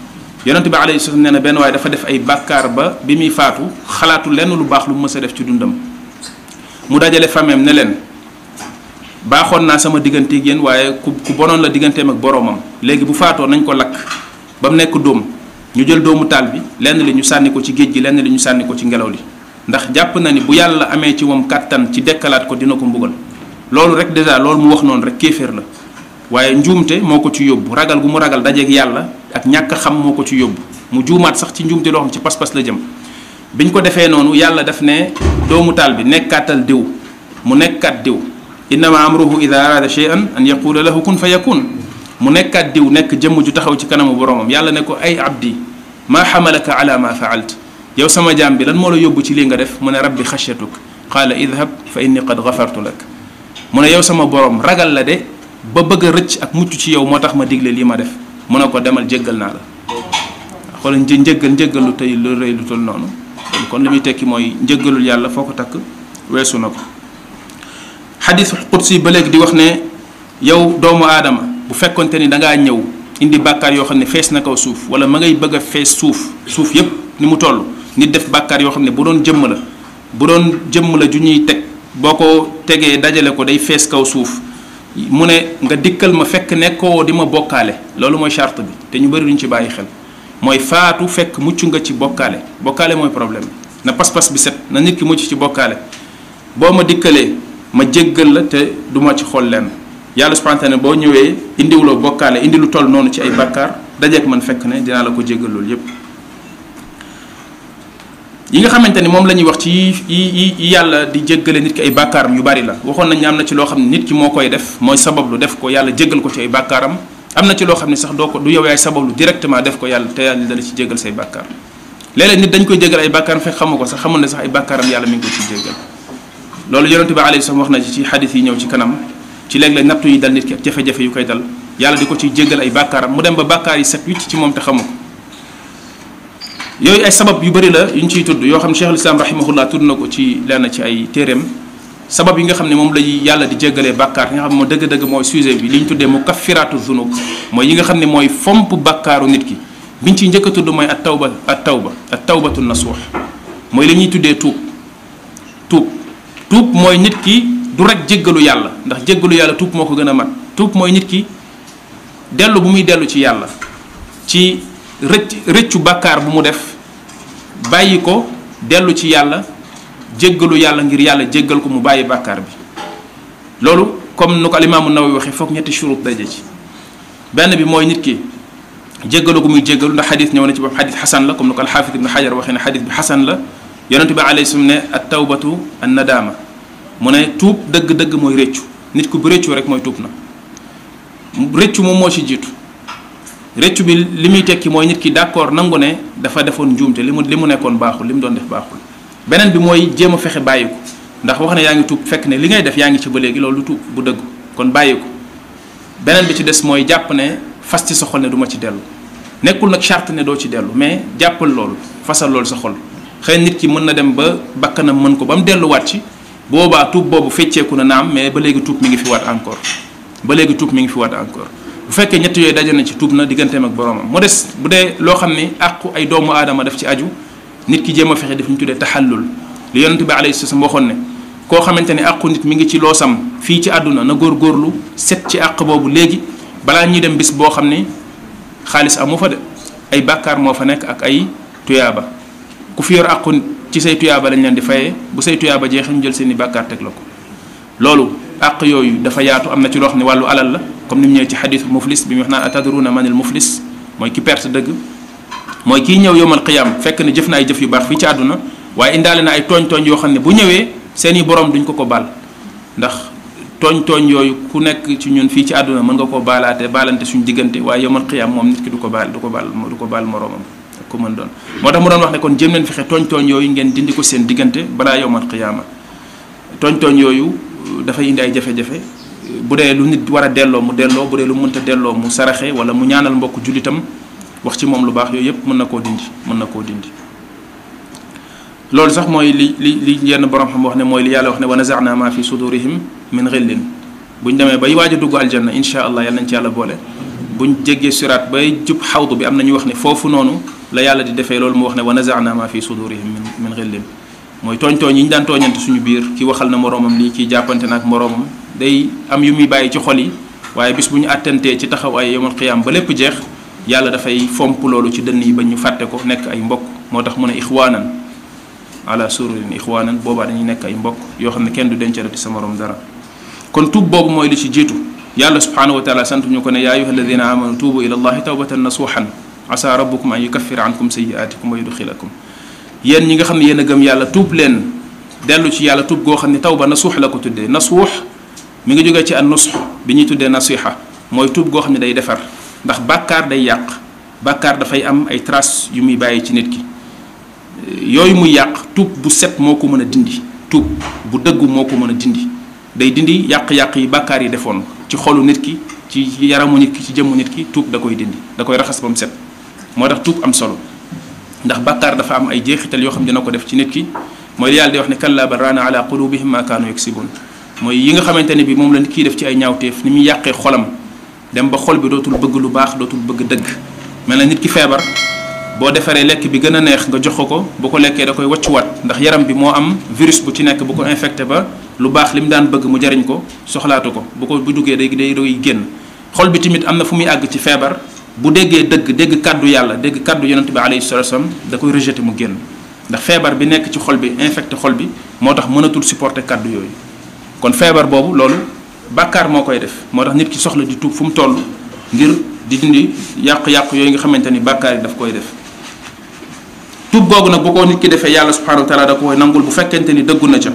yonente bi alayhi salaam nee na benn waaye dafa def ay bàkkaar ba bi muy faatu xalaatu lenn lu baax lu mu mës a def ci dundam mu dajale fameem ne leen baaxoon naa sama digganteeg yéen waaye ku ku bonoon la digganteem ak boroomam léegi bu faatoo nañ ko lakk ba mu nekk dóom ñu jël doomu taal bi lenn li ñu sànni ko ci géej gi lenn li ñu sànni ko ci ngelaw li ndax jàpp na ni bu yàlla amee ci moom kàttan ci dekkalaat ko dina ko mbugal loolu rek dèjà loolu mu wax noonu rek kéeféer la waaye njuumte moo ko ci yóbbu ragal gu mu ragal dajeeg yàlla ak ñàkk xam moo ko ci yóbbu mu juumaat sax ci njuumte loo xam ci pas-pas la jëm biñ ko defee noonu yàlla daf ne doomu taal bi nekkaatal diw mu nekkaat diw innama amruhu ida arada shay'an an yaqula lahu kun fa yakun mu nekkaat diw nekk jëmm ju taxaw ci kanamu boromam yàlla ne ko ay abdi maa xamalaka ala ma faalt yow sama jaam bi lan moo la yóbbu ci lii nga def mu ne rabbi xashyatuk qaala idhab fa inni qad gafartu lak mu ne yow sama borom ragal la de ba bëgg a rëcc ak mucc ci yow moo tax ma digle lii ma def mu ne ko demal jéggal naa la xoolal një njëggal njëggal lu tey lu rëy lu toll noonu kon li muy tekki mooy njëggalul yàlla foo ko takk weesu na ko xadis qudsi ba léegi di wax ne yow doomu aadama bu fekkonte ni da ngaa ñëw indi bàkkaar yoo xam ne fees na kaw suuf wala ma ngay bëgg a fees suuf suuf yépp ni mu toll nit def bàkkaar yoo xam ne bu doon jëmm la bu doon jëmm la ju ñuy teg boo ko tegee dajale ko day fees kaw suuf mu ne nga dikkal ma fekk nekkoo di ma bokkaale loolu mooy charte bi te ñu bëri duñ ci bàyyi xel mooy faatu fekk mucc nga ci bokkaale bokkaale mooy problème bi na pas-pas bi set na nit ki mucc ci bokkaale boo ma dikkalee ma jéggal la te du ma ci xool lenn yàlla subhanahu wa ta'ala boo ñëwee indiwuloo bokkaale indi lu toll noonu ci ay bàkkaar dajeek man fekk ne dinaa la ko jéggal loolu yépp yi nga xamante ni moom la ñuy wax ci yi yi yi yàlla di jéggale nit ki ay bàkkaaram yu bari la waxoon nañ am na ci loo xam ne nit ki moo koy def mooy sabablu def ko yàlla jéggal ko ci ay bàkkaaram am na ci loo xam ne sax doo ko du yow yaay sabablu directement def ko yàlla te yàlla dala ci jéggal say bàkkaar léeg-léeg nit dañ koy jéggal ay bàkkaaram fekk xamu ko sax xamul ne sax ay bàkkaaram yàlla mi ngi ko ci jéggal loolu yonente bi alayhi salaam wax na ci ci xadis yi ñëw ci kanam ci léeg-léeg nattu yi dal nit ki ak jafe-jafe yu koy dal yàlla di ko ciy jéggal ay bàkkaaram mu dem ba bàkkaar yi set wicc ci moom te xamu ko yooyu ay sabab yu bëri la yu ñu ciy tudd yoo xam ne cheikhul islam rahimahullah tudd na ko ci lenn ci ay téeréem sabab yi nga xam ne moom lay yàlla di jéggalee bàkkaar yi nga xam ne moo dëgg-dëgg mooy sujet bi li ñu tuddee mu kaffiraatu zunub mooy yi nga xam ne mooy fomp bàkkaaru nit ki biñ ciy njëkk a tudd mooy at tawba at tawba at tawbatu nasuux mooy li ñuy tuddee tuub tuub tuub mooy nit ki du rek jéggalu yàlla ndax jéggalu yàlla tuub moo ko gën a mat tuub mooy nit ki dellu bu muy dellu ci yàlla ci rëcc rëccu bàkkaar bu mu def bàyyi ko dellu ci yàlla jéggalu yàlla ngir yàlla jéggal ko mu bàyyi bàkkaar bi loolu comme nu ko alimaamu Nawawi waxee foog ñetti shurut daje ci benn bi mooy nit ki jéggalu gu muy jéggalu ndax xadis ñëw na ci bopp xadis xasan la comme nu ko alxaafid ibnu xajar waxee ne xadis bi xasan la yonente bi alayhi salaam ne at tawbatu an nadaama mu ne tuub dëgg-dëgg mooy rëccu nit ku bu rëccu rek mooy tuub na rëccu moom moo ci jiitu rëccu bi li muy tekki mooy nit ki d'accord nangu ne dafa defoon njuumte li mu li mu nekkoon baaxul li mu doon def baaxul beneen bi mooy jéem a fexe bàyyi ko ndax wax ne yaa ngi tuub fekk ne li ngay def yaa ngi ci ba léegi loolu tuub bu dëgg kon bàyyi ko beneen bi ci des mooy jàpp ne fas ci sa xol ne du ma ci dellu nekkul nag charte ne doo ci dellu mais jàppal loolu fasal loolu sa xol xëy nit ki mën na dem ba bakkanam mën ko ba mu delluwaat ci boobaa tuub boobu fecceeku na naam mais ba léegi tuub mi ngi fi waat encore ba léegi tuub mi ngi fi waat encore bu fekkee ñett yooyu daje na ci tuub na digganteem ak boromam mu des bu dee loo xam ni àqu ay doomu aadama daf ci aju nit ki jéem a fexe def ñu tuddee taxallul li yonente bi alayhi salaam waxoon ne koo xamante ne àqu nit mi ngi ci loosam fii ci àdduna na góorgóorlu set ci àq boobu léegi balaa ñuy dem bis boo xam ni xaalis amu fa de ay bàkkaar moo fa nekk ak ay tuyaaba ku fi yor àqu ci say tuyaaba lañ leen di fayee bu say tuyaaba jeexee ñu jël seen i bàkkaar teg la ko loolu àq yooyu dafa yaatu am na ci loo xam ne wàllu alal la comme ni mu ñëwee ci xadiisu muflis bi mu wax naan atadruna manil muflis mooy ki perte dëgg mooy kii ñëw yowmal qiyaam fekk ne jëf na ay jëf yu baax fii ci àdduna waaye indaale na ay tooñ-tooñ yoo xam ne bu ñëwee seeni borom duñ ko ko baal ndax tooñ-tooñ yooyu ku nekk ci ñun fii ci àdduna mën nga koo baalaate baalante suñu diggante waaye yowmal qiyaam moom nit ki du ko baal du ko baal du ko baal moroomam ak ku mën doon moo tax mu doon wax ne kon jëm leen fexe tooñ-tooñ yooyu ngeen dindi ko seen diggante balaa yowmal qiyaama tooñ-tooñ yooyu dafay indi ay jafe-jafe bu dee lu nit war a delloo mu delloo bu dee lu mënta delloo mu saraxe wala mu ñaanal mbokk jullitam wax ci moom lu baax yooyu yëpp mën na koo dindi mën na koo dindi loolu sax mooy li li li yenn borom xam wax ne mooy li yàlla wax ne wa nazana ma fi sudurihim min xillin bu ñu demee bay waaj a dugg aljanna insha allah yàlla nañ ci yàlla boole buñ jéggee siraat bay jub xawdu bi am na ñu wax ne foofu noonu la yàlla di defee loolu mu wax ne wa nazaana ma fi sudurihim min min xillin mooy tooñ tooñ yi ñu daan tooñante suñu biir ki waxal na moroomam lii kii jàppante na ak moroomam day am yu muy bàyyi ci xol yi waaye bis bu ñu àttantee ci taxaw ay yawmal qiyaam ba lépp jeex yàlla dafay fomp loolu ci dënn yi ba ñu fàtte ko nekk ay mbokk moo tax mu ne ixwaanan ala sururin ixwaanan boobaa dañuy nekk ay mbokk yoo xam ne kenn du dencalati sa morom dara kon tuub boobu mooy li ci jiitu yàlla subhanahu wa taala sant ñu ko ne yaa ayuha alladina amanu tuubu ila allahi tawbatan nasuhan asa rabbukum an yukaffira ankum sayiatikum wa yudxilakum yéen ñi nga xam ne yéen a gëm yàlla tuub leen dellu ci yàlla tuub goo xam ne tawba nasuux la ko tuddee nasuux mi ngi jógee ci an nusx bi ñuy tuddee nasiha mooy tuub goo xam ne day defar ndax bàkkaar day yàq bàkkaar dafay am ay traces yu muy bàyyi ci nit ki yooyu muy yàq tuub bu set moo ko mën a dindi tuub bu dëggu moo ko mën a dindi day dindi yàq-yàq yi bàkkaar yi defoon ci xolu nit ki ci yaramu nit ki ci jëmmu nit ki tuub da koy dindi da koy raxas ba mu set moo tax tuub am solo ndax bàkkaar dafa am ay jeexital yoo xam dina ko def ci nit ki mooy li yàlla di wax ne kalla bal raana ala qulubihim ma kaanu yaksibun mooy yi nga xamante ne bi moom la nit kiy def ci ay ñaawteef ni muy yàqee xolam dem ba xol bi dootul bëgg lu baax dootul bëgg dëgg mel na nit ki feebar boo defaree lekk bi gën a neex nga jox ko ko bu ko lekkee da koy wàccuwaat ndax yaram bi moo am virus bu ci nekk bu ko infecté ba lu baax li mu daan bëgg mu jariñ ko soxlaatu ko bu ko bu duggee day day doy génn xol bi tamit am na fu muy àgg ci feebar bu déggee dëgg dégg kàddu yàlla dégg kàddu yonent bi alayhi salatu wasallam da koy rejeté mu génn ndax feebar bi nekk ci xol bi infecté xol bi moo tax mënatul supporter kàddu yooyu kon feebar boobu loolu bàkkaar moo koy def moo tax nit ki soxla di tuub fu mu toll ngir di dindi yàq-yàq yooyu nga xamante ni bàkkaar yi daf koy def tuub googu nag bu ko nit ki defee yàlla subhanahu wa taala da koy nangul bu fekkente ni dëggu na ca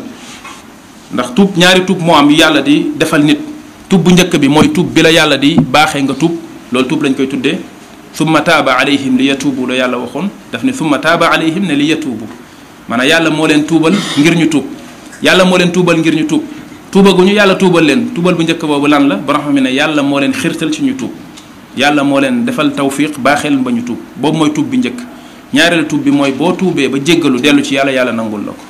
ndax tuub ñaari tuub moo am yu yàlla di defal nit tuub bu njëkk bi mooy tuub bi la yàlla di baaxee nga tuub loolu tuub lañ koy tuddee summa taaba alayhim li yatuubu la yàlla waxoon daf ne summa taaba alayhim ne li yatuubu maanaam yàlla moo leen tuubal ngir ñu tuub yàlla moo leen tuubal ngir ñu tuub tuubaguñu yàlla tuubal leen tuubal bu njëkk boobu lan la borom xam ne yàlla moo leen xirtal ci ñu tuub yàlla moo leen defal tawfiq baaxeel ba ñu tuub boobu mooy tuub bi njëkk ñaareelu tuub bi mooy boo tuubee ba jéggalu dellu ci yàlla yàlla nangul la ko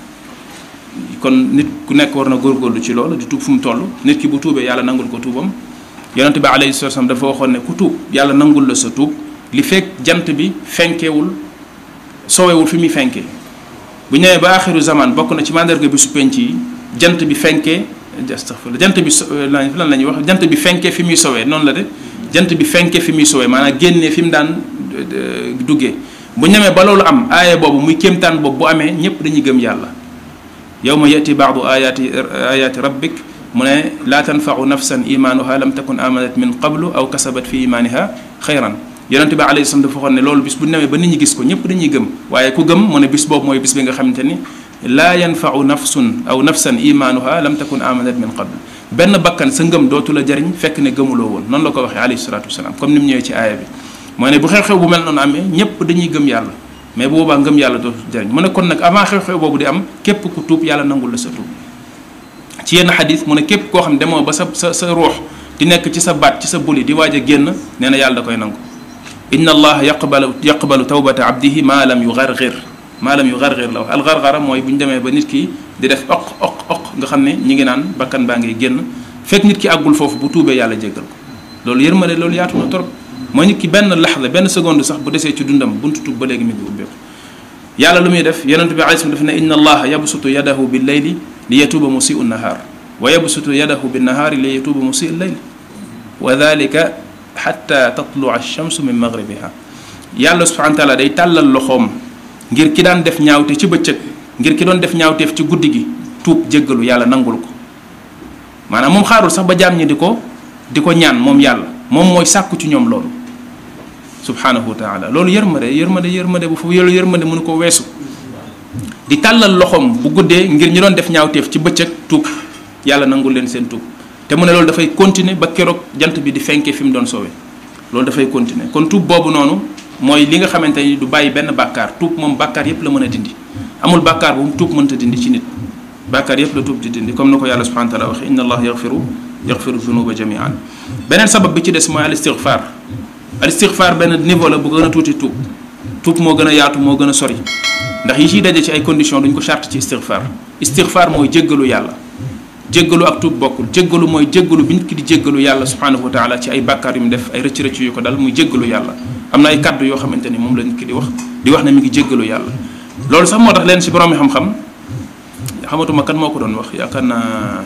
kon nit ku nekk war na góorgóorlu ci loolu di tuub fu mu toll nit ki bu tuubee yàlla nangul ko tuubam yonente bi alayhi salatu wasallam dafa waxoon ne ku tuub yàlla nangul la sa tuub li fekk jant bi fenkewul soowewul fi muy fenkee bu ñëwee ba axiru zaman bokk na ci mandarga bi su penc yi jant bi fenkee astaghfirullah jant bi lan la ñuy wax jant bi fenkee fi muy sowee noonu la de jant bi fenkee fi muy sowee maanaam génnee fi mu daan duggee bu ñemee ba loolu am aaya boobu muy kéemtaan boobu bu amee ñëpp dañuy gëm yàlla yawma yati baadu ayaati ayaati rabbik mu ne laa tanfau nafsan imaanuha lam takun amanat min qablu aw kasabat fi imaaniha xayran yonente bi alayhi salaam dafa waxoon ne loolu bis bu demee ba nit ñi gis ko ñëpp dañuy gëm waaye ku gëm mu ne bis boobu mooy bis bi nga xamante ni laa yanfau nafsun aw nafsan imaanuha lam takun amanat min qablu benn bakkan sa ngëm dootu la jariñ fekk ne gëmuloo woon noonu la ko waxee alayhi salatu wasalaam comme ni mu ñëwee ci aaya bi mooy ne bu xew-xew bu mel noonu amee ñëpp dañuy gëm yàlla mais bu boobaa ngëm yàlla dootu jariñ mu ne kon nag avant xew-xew boobu di am képp ku tuub yàlla nangul la sa tuub ci yenn xadis mu ne képp koo xam ne demoo ba sa sa sa ruux di nekk ci sa baat ci sa buli di waaj a génn nee na yàlla da koy nangu inna allaha yaqbalu yaqbalu tawbata abdihi maa lam yugargir maa lam yugargir la wax algargara mooy bu ñu demee ba nit ki di def oq oq oq nga xam ne ñi ngi naan bakkan baa ngay génn fekk nit ki àggul foofu bu tuubee yàlla jéggal ko loolu yërmande loolu yaatu na trop mooy nit ki benn laxda benn seconde sax bu desee ci dundam buntu tuub ba léegi mi ngi ubbeeku yàlla lu muy def yonente bi alayhi daf ne inna allaha yabsutu yadahu bil layli li yatuuba musiu nnahaar wa yabsutu yadahu bin nahaari li yatuuba musiu layl wa dalika xatta tatlua alchamsu min magribiha yàlla subhanahu wa taala day tàllal loxoom ngir ki daan def ñaawte ci bëccëg ngir ki doon def ñaawteef ci guddi gi tuub jéggalu yàlla nangul ko maanaam moom xaarul sax ba jaam ñi di ko di ko ñaan moom yàlla moom mooy sàkku ci ñoom loolu subhanahu wa taala loolu yërmande yërmande yërmande bu foofu yoolu yërmande mënu ko weesu di tàllal loxoom bu guddee ngir ñi doon def ñaawteef ci bëccëg tuub yàlla nangul leen seen tuub te mu ne loolu dafay continuer ba keroog jant bi di fenkee fi mu doon soowee loolu dafay continuer kon tuub boobu noonu mooy li nga xamante ni du bàyyi benn bàkkaar tuub moom bàkkaar yépp la mën a dindi amul bàkkaar bu mu tuub mënta dindi ci nit bàkkaar yépp la tuub di dindi comme na ko yàlla subhanahu wa taala waxe inna allah yaxfiru yaxfiru zunuba jamian beneen sabab bi ci des mooy al istigfaar al istigfaar benn niveau la bu gën a tuuti tuub tuub moo gën a yaatu moo gën a sori ndax yi ciy daje ci ay conditions duñ ko charte ci istigfaar istigfaar mooy jéggalu yàlla jéggalu ak tuub bokkul jéggalu mooy jéggalu bi nit ki di jéggalu yàlla subhanahu wa taala ci ay bàkkaar yu mu def ay rëcc rëcc yu ko dal muy jéggalu yàlla am na ay kàddu yoo xamante ni moom la nit ki di wax di wax ne mi ngi jéggalu yàlla loolu sax moo tax leen si borom xam-xam xamatuma kan moo ko doon wax yaakaar naa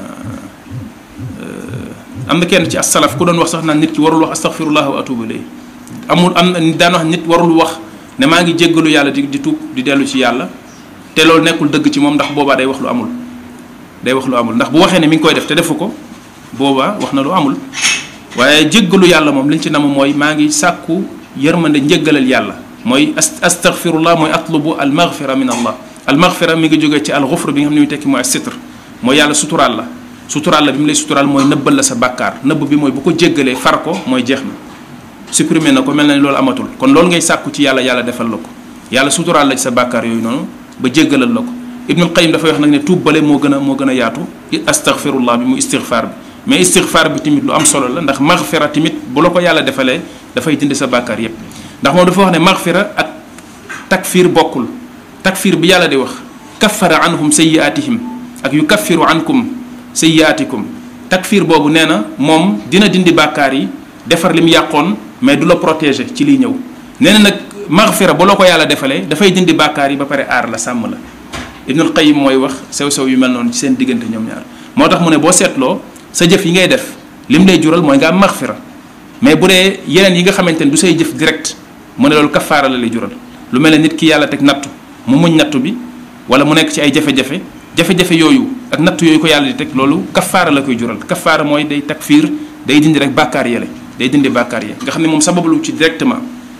am na kenn ci as-salaf ku doon wax sax naan nit ki warul wax astaghfirullah wa atubu ilayhi amul am na daan wax nit warul wax ne maa ngi jéggalu yàlla di di tuub di dellu ci yàlla te loolu nekkul dëgg ci moom ndax boobaa day wax lu amul day wax lu amul ndax bu waxee ne mi ngi koy def te defu ko boobaa wax na lu amul waaye jéggalu yàlla moom liñ ci nam mooy maa ngi sàkku yërmande njéggalal yàlla mooy astaghfirullah mooy atlubu al maghfira min allah al maghfira mi ngi jógee ci al ghufr bi nga xam ne muy tekki mooy sitr mooy yàlla suturaal la suturaal la bi mu lay suturaal mooy nëbbal la sa bàkkaar nëbb bi mooy bu ko jéggalee far ko mooy jeex na supprimer na ko mel na ni loolu amatul kon loolu ngay sàkku ci yàlla yàlla defal la ko yàlla suturaal la ci sa bàkkaar yooyu noonu ba jéggalal la ko ibnul qayim dafay wax nag ne tuub bale moo gën a moo gën a yaatu astaghfirullah bi mu istighfar bi mais istighfar bi tamit lu am solo la ndax maghfira tamit bu la ko yàlla defalee dafay dindi sa bàkkaar yépp ndax moom dafa wax ne maghfira ak takfir bokkul takfir bi yàlla di wax kaffara anhum sayyiatihim ak yu kaffiru ankum sayyiatikum takfir boobu nee na moom dina dindi bàkkaar yi defar li mu yàqoon mais du la protéger ci liy ñëw nee na nag maghfira bu la ko yàlla defalee dafay dindi bàkkaar yi ba pare aar la sàmm la ibnul qayim mooy wax sew-sew yu mel noonu ci seen diggante ñoom ñaar moo tax mu ne boo seetloo sa jëf yi ngay def lim lay jural mooy nga am maghfira mais bu dee yeneen yi nga xamante ni du say jëf direct mu ne loolu kafaara la lay jural lu mel ne nit ki yàlla teg nattu mu muñ nattu bi wala mu nekk ci ay jafe-jafe jafe-jafe yooyu ak nattu yooyu ko yàlla di teg loolu kafaara la koy jural kafaara mooy day takfiir day dindi rek bàkkaar yele day dindi bàkkaar yi nga xam ne moom sababu ci directement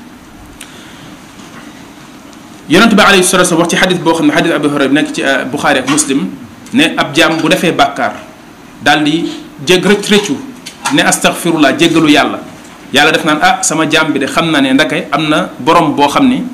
yonent bi alayhi salatu wasallam wax ci xadis boo xam ne xadis Abu Hurayra nekk ci Buxaari ak Muslim ne ab jaam bu defee bàkkaar daal di jég rëcc rëccu ne astaghfirullah jéggalu yàlla yàlla def naan ah sama jaam bi de xam na ne ndake am na borom boo xam ni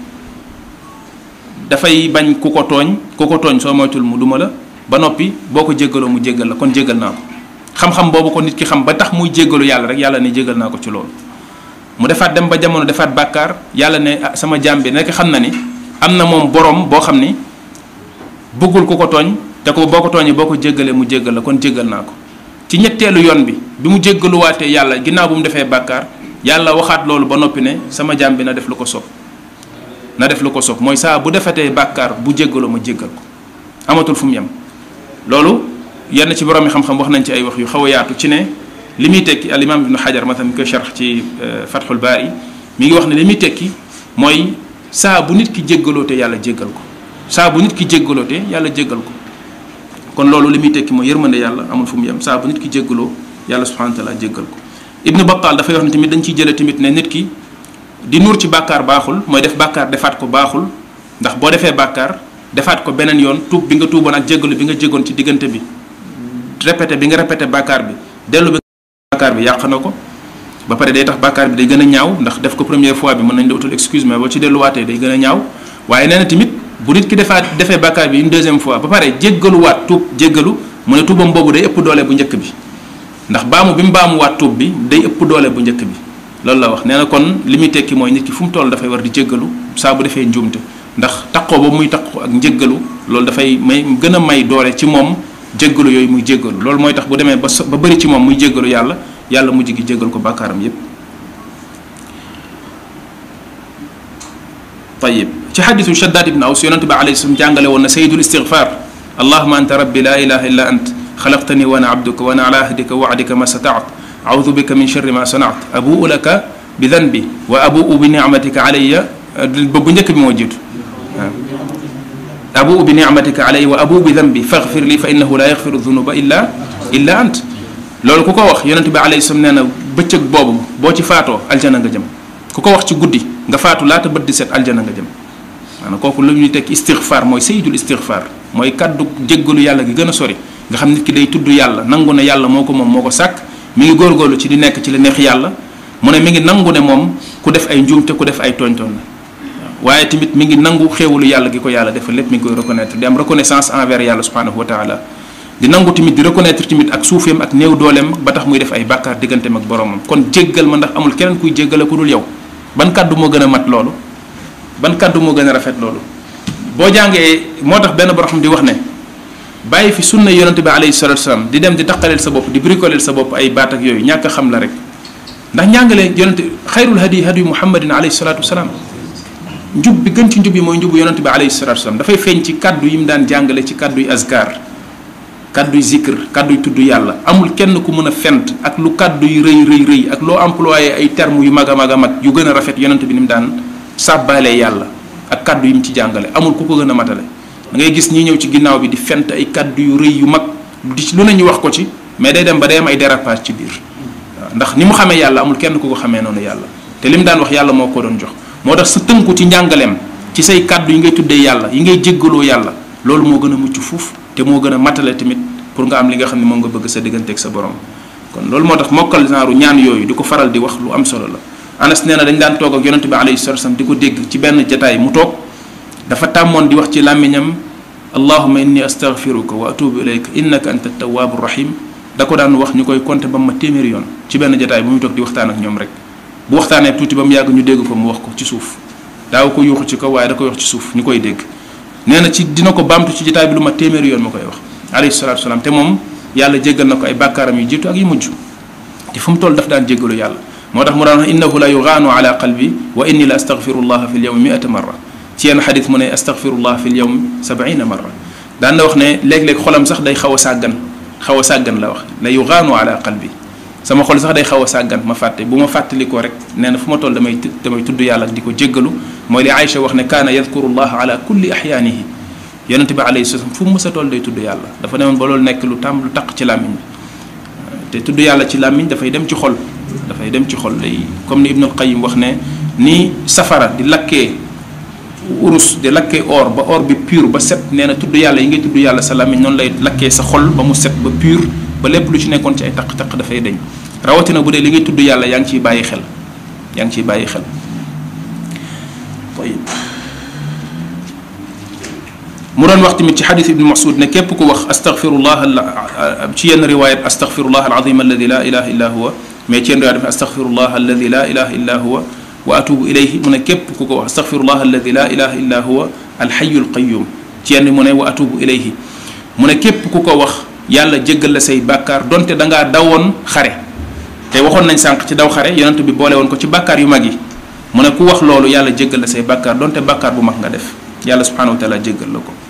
dafay bañ ku ko tooñ ku ko tooñ soo moytul mu duma la ba noppi boo ko jéggaloo mu jéggal la kon jéggal naa ko xam-xam boobu ko nit ki xam ba tax muy jéggalu yàlla rek yàlla ne jéggal naa ko ci loolu mu defaat dem ba jamono defaat bàkkaar yàlla ne ah sama jaam bi nekk xam na ni am na moom borom boo xam ni bëggul ku ko tooñ te ko boo ko tooñee boo ko jéggalee mu jéggal la kon jéggal naa ko ci ñetteelu yoon bi bi mu jéggaluwaatee yàlla ginnaaw bu mu defee bàkkaar yàlla waxaat loolu ba noppi ne sama jaam bi na def lu ko sopp na def lu ko sopp mooy saa bu defetee bàkkaar bu jéggaloo ma jéggal ko amatul fu mu yem loolu yenn ci borom mi xam-xam wax nañ ci ay wax yu xaw a yaatu ci ne li muy tekki al imam ibnu xajar matam mi koy sharx ci fathul baari mi ngi wax ne li muy tekki mooy saa bu nit ki jéggaloote yàlla jéggal ko saa bu nit ki jéggaloote yàlla jéggal ko kon loolu li muy tekki mooy yërmande yàlla amul fu mu yem saa bu nit ki jéggaloo yàlla subhanahu wa taala jéggal ko ibnu battal dafay wax ne tamit dañ ciy jële tamit ne nit ki di nuur ci bàkkaar baaxul mooy def bàkkaar defaat ko baaxul ndax boo defee bàkkaar defaat ko beneen yoon tuub bi nga tuuboon ak jéggalu bi nga jéggoon ci diggante bi répété bi nga répété bàkkaar bi dellu bi bàkkaar bi yàq na ko ba pare day tax bàkkaar bi day gën a ñaaw ndax def ko première fois bi mën nañ la utul excuse mais boo ci delluwaatee day gën a ñaaw waaye nee na tamit bu nit ki defaat defee bàkkaar bi une deuxième fois ba pare jéggaluwaat tuub jéggalu mu ne tuubam boobu day ëpp doole bu njëkk bi ndax baamu bi mu baamuwaat tuub bi day ëpp doole bu njëkk bi loolu la wax nee na kon li muy tekki mooy nit ki fu mu toll dafay war di jéggalu saa bu defee njuumte ndax taqoo ba muy taqoo ak njéggalu loolu dafay may gën a may doole ci moom jéggalu yooyu muy jéggalu loolu mooy tax bu demee ba ba bëri ci moom muy jéggalu yàlla yàlla mujj gi jéggal ko bàkkaaram yépp tayib ci xadisu shaddaad ibn aws yonente bi alayhi salaam jàngale woon na sayidul istigfar allahuma anta rabbi la ilaha illa ant xalaqtani wa ana abduka wa ana ala ahdika wa wa'dika ma sataat audu bika min sharri ma sanaat abuu laka bi danbi wa abuu bi nicmatika alayya ba bu njëkk bi moo jiitu waaw abuu bi nicmatika alayya wa abuu bi danbi faghfir li fa innahu la yaghfiru dunuba illa illa ant loolu ku ko wax yonente bi alayhi salaam nee na bëccëg boobu boo ci faatoo aljana nga jëm ku ko wax ci guddi nga faatu laata bët di set aljana nga jëm maanaam kooku lu ñuy tekki istigfaar mooy sayidul istigfaar mooy kaddu jéggalu yàlla gi gën a sori nga xam nit ki day tudd yàlla nangu ne yàlla moo ko moom moo ko sàkk mi ngi góorgóorlu ci di nekk ci la neex yàlla mu ne mi ngi nangu ne moom ku def ay njuumte ku def ay tooñ-tooñ la waaye tamit mi ngi nangu xéewalu yàlla gi ko yàlla defal lépp mi ngi koy reconnaître di am reconnaissance envers yàlla subhanahu wa taala di nangu tamit di reconnaître tamit ak suufeem ak néew dooleem ba tax muy def ay bàkkaar digganteem ak boromam kon jéggal ma ndax amul keneen kuy jéggale ku dul yow ban kàddu moo gën a mat loolu ban kàddu moo gën a rafet loolu boo jàngee moo tax benn borom di wax ne bàyyi fi sunna yonente bi alayhi salatu wasalaam di dem di taqaleel sa bopp di bricoleel sa bopp ay baat ak yooyu ñàkk a xam la rek ndax njàngale yonente xayrul hadi hadi muhammadin alayhi salatu wasalaam njub bi gën ci njub yi mooy njubu yonente bi alayhi salatu wasalaam dafay feeñ ci kaddu yi mu daan jàngale ci kaddu yi azkar kaddu yi zikr kaddu yi tudd yàlla amul kenn ku mën a fent ak lu kaddu yi rëy rëy rëy ak loo employé ay termes yu mag a mag a mag yu gën a rafet yonente bi ni mu daan sàbbaalee yàlla ak kaddu yi mu ci jàngale amul ku ko gën a matale da ngay gis ñi ñëw ci ginnaaw bi di fent ay kaddu yu rëy yu mag di lu ne ñu wax ko ci mais day dem ba day am ay dérapage ci biir waaw ndax ni mu xamee yàlla amul kenn ku ko xamee noonu yàlla te li mu daan wax yàlla moo ko doon jox moo tax sa tënku ci njàngaleem ci say kaddu yi ngay tuddee yàlla yi ngay jéggaloo yàlla loolu moo gën a mucc fuuf te moo gën a matale tamit pour nga am li nga xam ne moom nga bëgg sa digganteeg sa borom kon loolu moo tax mokkal genre ñaan yooyu di ko faral di wax lu am solo la anas nee na dañ daan toog ak yonente bi alayhi salatu wasallam di ko dégg ci benn jataay mu toog dafa tàmmoon di wax ci làmmiñam allahuma inni astaghfiruka wa atubu ilayka innaka anta tawwabu rahim da ko daan wax ñu koy compter ba ma téeméeri yoon ci benn jataay bu muy toog di waxtaan ak ñoom rek bu waxtaanee tuuti ba mu yàgg ñu dégg ko mu wax ko ci suuf daaw ko yuuxu ci kaw waaye da koy wax ci suuf ñu koy dégg nee na ci dina ko baamtu ci jataay bi lu ma téeméeri yoon ma koy wax alayhi salatu wasalaam te moom yàlla jéggal na ko ay bàkkaaram yu jiitu ak yu mujj te fu mu toll daf daan jéggalu yàlla moo tax mu daan wax innahu la yugaanu ala qalbi wa inni la astaghfirullah fi lyawmi miata marra ci yenn xadis mu ne astaghfirullah fi lyawmi sabaina marra daan na wax ne léeg-léeg xolam sax day xaw a sàggan xaw a sàggan la wax la yugaanu ala qalbi sama xol sax day xaw a sàggan ma fàtte bu ma fàttalikoo rek nee na fu ma toll damay damay tudd yàlla di ko jéggalu mooy li Aïcha wax ne kaana yadkurullah ala kulli axyaanihi yonente bi alayhi salaam fu mu mës a toll day tudd yàlla dafa demoon ba loolu nekk lu tàmm lu taq ci làmmiñ bi te tudd yàlla ci làmmiñ dafay dem ci xol dafay dem ci xol day comme ni Ibnul Qayyim wax ne ni safara di lakkee urus di lakkee or ba or bi pur ba set nee na tudd yàlla yi ngay tudd yàlla sa làmmiñ noonu lay lakkee sa xol ba mu set ba pur ba lépp lu ci nekkoon ci ay taq-taq dafay deñ rawatina bu dee li ngay tudd yàlla yaa ngi ciy bàyyi xel yaa ngi ciy bàyyi xel tayib mu doon wax tamit ci xadis ibni masud ne képp ku wax astaghfirullah ci yenn riwayat astaghfirullah alazim alladi la ilaha illa huwa mais ci yenn riwayat def astaghfirullah alladi la ilaha illa huwa wa atubu ilayhi mu ne képp ku ko wax astaghfirullah alladi la ilaha illa huwa alxayu alqayum ci yenn mu ne wa atubu ilayhi mu ne képp ku ko wax yàlla jéggal la say bàkkaar donte da ngaa dawoon xare te waxoon nañ sànq ci daw xare yonent bi boole woon ko ci bàkkaar yu mag yi mu ne ku wax loolu yàlla jéggal la say bàkkaar donte bàkkaar bu mag nga def yàlla subhanahu wa taala jéggal la ko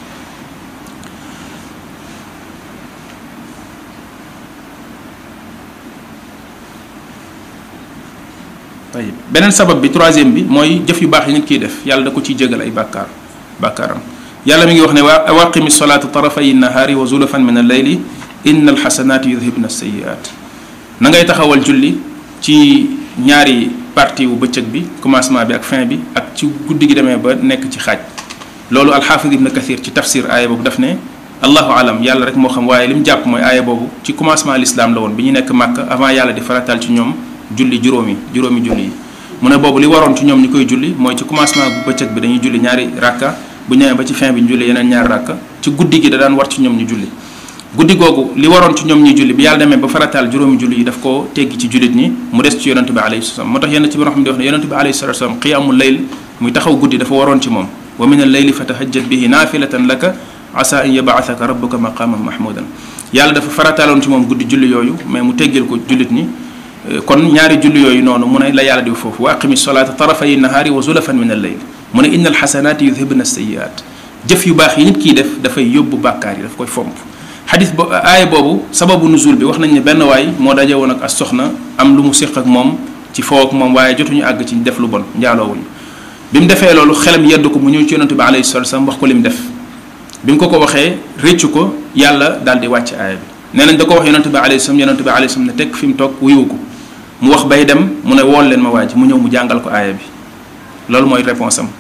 tayib beneen sabab bi troisième bi mooy jëf yu baax yi nit kiy def yàlla da ko ciy jégal ay bàkkaar bàkkaaram yàlla mi ngi wax ne wa awaqimi salaata tarafay nahaari wa zulafan min al-layli inna alxasanaati yudhibna sayiat na ngay taxawal julli ci ñaari partie wu bëccëg bi commencement bi ak fin bi ak ci guddi gi demee ba nekk ci xaaj loolu alxaafid ibn kathir ci tafsir aaya boobu daf ne allahu alam yàlla rek moo xam waaye li mu jàpp mooy aaya boobu ci commencement l'islam la woon bi ñu nekk màkk avant yàlla di faratal ci ñoom julli juróomi juróomi julli yi mu ne boobu li waroon ci ñoom ñu koy julli mooy ci commencement bu bëccëg bi dañuy julli ñaari rakka bu ñëwee ba ci fin bi ñu julli yeneen ñaari rakka ci guddi gi da daan war ci ñoom ñu julli guddi googu li waroon ci ñoom ñuy julli bi yàlla demee ba farataal juróomi julli yi daf koo teggi ci jullit ñi mu des ci yonente bi alayhi salaam moo tax yenn ci borom xam ne di wax ne yonente bi alayhi salatu wasalam qiyaamul layl muy taxaw guddi dafa waroon ci moom wa min al layli fatahajjat bihi naafilatan laka asa an yabaasaka rabbuka maqaman mahmudan yàlla dafa farataaloon ci moom guddi julli yooyu mais mu teggil ko jullit ñi kon ñaari julli yooyu noonu mu ne la yàlla di foofu wa aqimi solata tarafay nahaari wa zulafan min al layl mu ne inna al xasanaati yudhibna sayiat jëf yu baax yi nit kiy def dafay yóbbu bàkkaar yi daf koy fomp xadis bo aaya boobu sababu nuzul bi wax nañ ne benn waay moo daje woon ak as soxna am lu mu séq ak moom ci foo ak moom waaye jotuñu àgg ci def lu bon njaaloowuñu bi mu defee loolu xelam yedd ko mu ñëw ci yonente bi alayhi salatu wasallam wax ko li mu def bi mu ko ko waxee réccu ko yàlla daal di wàcc aaya bi nee nañ da ko wax yonente bi alayhi salaam yonente bi alayhi salaam ne tekk fi mu toog wuyu ko mu wax bay dem mu ne wool leen ma waa ji mu ñëw mu jàngal ko aaya bi loolu mooy réponse am